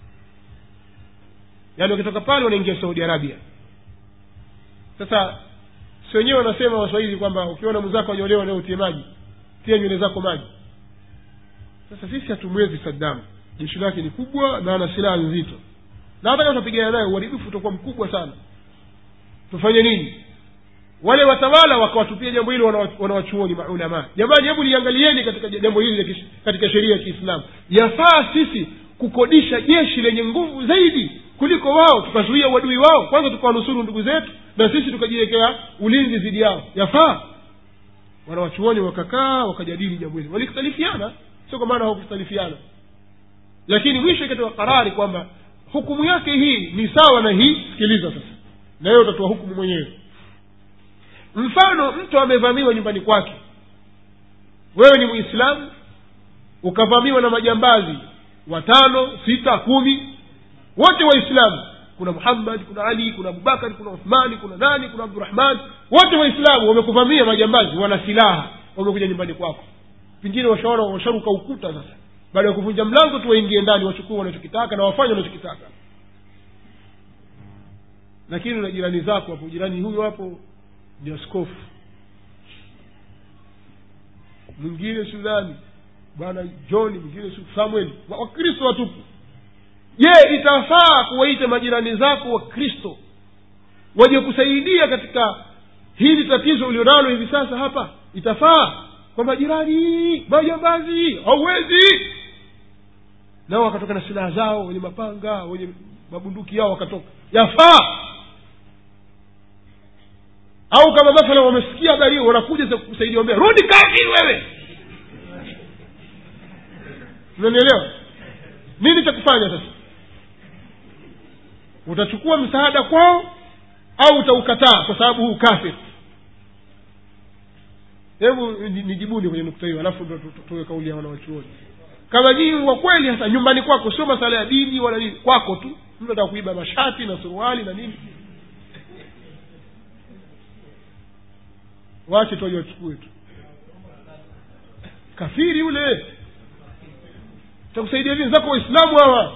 yaani wakitoka pale wanaingia saudi arabia sasa si wenyewe wanasema waswahili kwamba ukiona mwenzako anyolewa leo utie maji tia nywele zako maji sasa sisi hatumwezi saddam jeshi lake ni kubwa na ana silaha nzito na hata kama tutapigana naye uharibifu utakuwa mkubwa sana tufanye nini wale watawala wakawatupia jambo hilo wanawachuoni maulamaa jamani hebu liangalieni katika jambo hili katika sheria ya kiislamu yafaa sisi kukodisha jeshi lenye nguvu zaidi kuliko wao tukazuia uadui wao kwanza tukawanusuru ndugu zetu na sisi tukajiwekea ulinzi dhidi yao yafaa wanawachuoni wakakaa wakajadili jambo hili walikhtalifiana sio kwa maana hawakukhtalifiana lakini mwisho ikatoa karari kwamba hukumu yake hii ni sawa na hii sikiliza sasa na wewe utatoa hukumu mwenyewe mfano mtu amevamiwa nyumbani kwake wewe ni mwislamu ukavamiwa na majambazi watano sita kumi wote waislamu kuna muhammad kuna ali kuna abubakari kuna uthmani kuna nani kuna abdurahman wote waislamu wamekuvamia majambazi wana silaha wamekuja nyumbani kwako pengine washaona washaruka ukuta sasa baada ya kuvunja mlango tu waingie ndani wachukue wanachokitaka na wafanye wanachokitaka lakini na jirani zako hapo jirani huyo hapo ni askofu mwingine sudani bwana john mwingine Su- samuel Wa- wakristo watupu je itafaa kuwaita majirani zako wakristo waje kusaidia katika hili tatizo ulionalo hivi sasa hapa itafaa kwamba jirani majambazi hauwezi nao wakatoka na silaha zao wenye mapanga wenye mabunduki yao wakatoka yafaa au kama mathala wamesikia habari hiyo wanakuja za kusaidia wambia rudi kafiri wewe unanielewa nini cha kufanya sasa utachukua msaada kwao au utaukataa kwa sababu huu kafir hebu ni- nijibuni kwenye nukta hiyo alafu ndo tu- tu- tuwe kauli ya wanawachuoni kama nyii wa kweli hasa nyumbani kwako sio masala ya dini wala nini kwako tu mtu ataka kuiba mashati na suruali na nini wache tu wachukue tu kafiri yule takusaidia vini zako waislamu hawa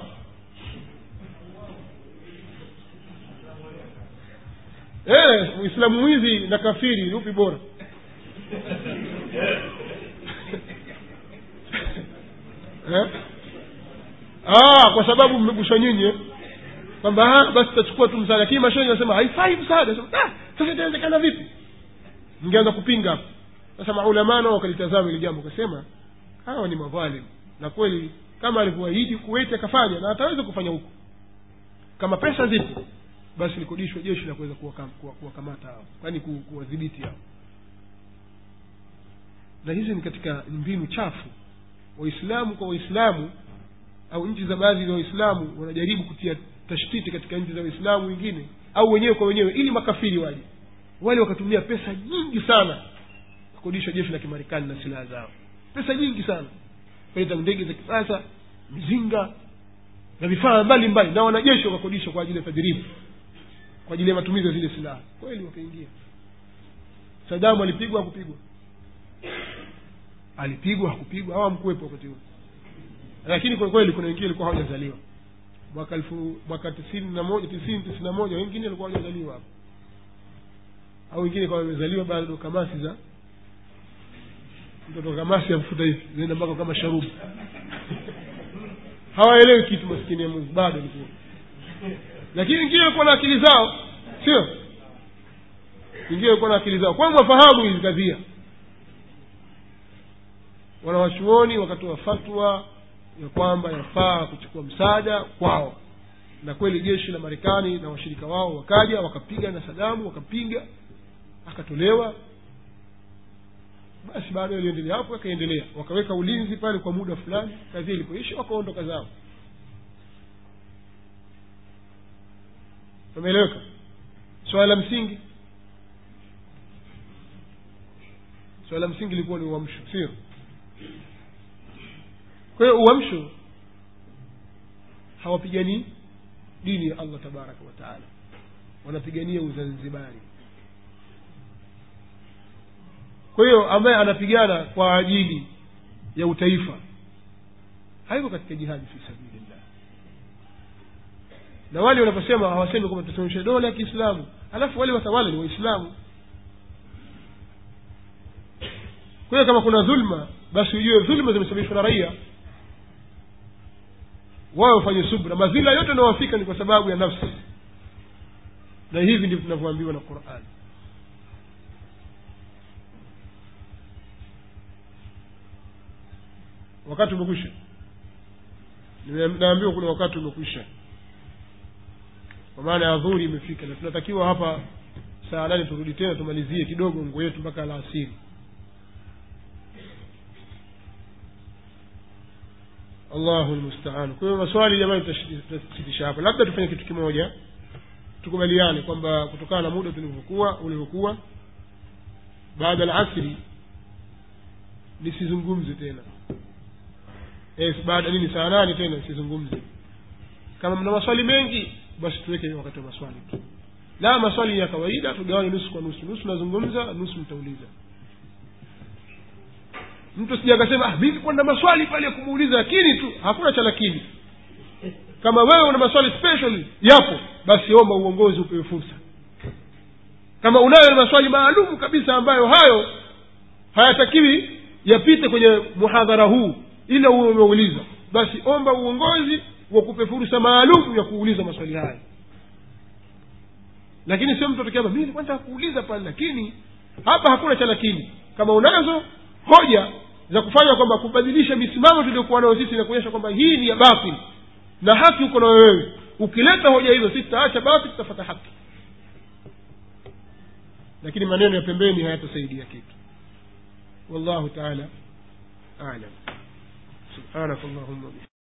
Eh, muislamu mwizi na kafiri upi bora eh? ah, kwa sababu mmeguswa nyinyi eh? kwamba ah, basi tutachukua tu msaada lakini mashauri nasema haifai msaada Sema, ah, sasa itawezekana vipi mngeanza kupinga hapo sasa maulamaa nao wakalitazama ili jambo wakasema hawa ni madhalim na kweli kama alivyoahidi kuweti akafanya na ataweza kufanya huko kama pesa zipo basi likodishwe jeshi la kuweza kuwakam- kuwa- kuwakamata hao kwani ku- kuwadhibiti hao na hizi ni katika mbinu chafu waislamu kwa waislamu au nchi za baadhi za waislamu wanajaribu kutia tashtiti katika nchi za waislamu wengine au wenyewe kwa wenyewe ili makafiri waje wale wakatumia pesa nyingi sana kukodisha jeshi la kimarekani na silaha zao pesa nyingi sana kuleta ndege za kisasa mizinga na vifaa mbalimbali na wanajeshi wakakodisha kwa ajili ya tadribu kwa ajili ya matumizi ya zile silaha kweli wakaingia sadamu alipigwa hakupigwa alipigwa hakupigwa hawa mkuwepo wakati huo lakini kwa kweli kuna wengine walikuwa hawajazaliwa mwaka elfu mwaka tisini na moja tisini tisini na moja wengine walikuwa hawajazaliwa hapo au wengine kama wamezaliwa bado kamasi za mtoto kamasi ya mfuta hivi zinaenda mpaka kama sharubu hawaelewi kitu maskini ya mungu bado alikuwa lakini wengine walikuwa na akili zao sio wengine walikuwa na akili zao kwa mwafahamu hizi kadhia wanawachuoni wakatoa fatwa ya kwamba yafaa kuchukua msaada kwao na kweli jeshi la marekani na washirika wao wakaja wakapiga na sadamu wakapinga akatolewa basi baada iliendelea hapo akaendelea wakaweka ulinzi pale kwa muda fulani kazi ilipoisha wakaondoka zao umeeleweka swala la msingi swala la msingi ilikuwa ni uamsho sio kwa hiyo uamsho hawapiganii dini ya allah tabaraka wataala wanapigania uzanzibari kwa hiyo ambaye anapigana kwa ajili ya utaifa haiko katika jihadi fi sabilillah na wale wanaposema hawasemi kwamba tutasimamisha dola ya kiislamu alafu wale watawala ni waislamu kwa hiyo kama kuna dhulma basi ujue dhulma zimesababishwa na raia wao wafanye subra madhila yote yanayowafika ni kwa sababu ya nafsi na hivi ndivyo tunavyoambiwa na qurani wakati umekwisha Nime- naambiwa kuna wakati umekwisha kwa maana ya dhuri imefika na tunatakiwa hapa saa nane turudi tena tumalizie kidogo nguo yetu mpaka alasiri allahu lmustaan kwa hiyo maswali jamani tutashi- tutasitisha hapa labda tufanye kitu kimoja tukubaliane kwamba kutokana na muda tulivyokuwa ulivyokuwa baada alasri nisizungumze tena yes, baada nini saa nane tena nisizungumze kama mna maswali mengi basi tuweke wakati wa maswali tu la maswali ni ya kawaida tugawane nusu kwa nusu nusu nazungumza nusu mtauliza mtu sija akasema ah, mimi kuna maswali pale ya kumuuliza lakini tu hakuna cha lakini kama wewe una maswali special yapo basi omba uongozi upewe fursa kama unayo maswali maalum kabisa ambayo hayo hayatakiwi yapite kwenye muhadhara huu ila uwe umeuliza basi omba uongozi wakupe fursa maalum ya kuuliza maswali haya lakini sio mtu atakama mimi nilikuwa nataka kuuliza pale lakini hapa hakuna cha lakini kama unazo hoja za kufanya kwamba kubadilisha misimamo tuliokuwa nayo sisi na kuonyesha kwamba hii ni ya batili na haki uko na wewe ukileta hoja hizo sisi tutaacha batili tutafata haki lakini maneno ya pembeni hayatasaidia kitu wallahu taala alam subhanak allahumma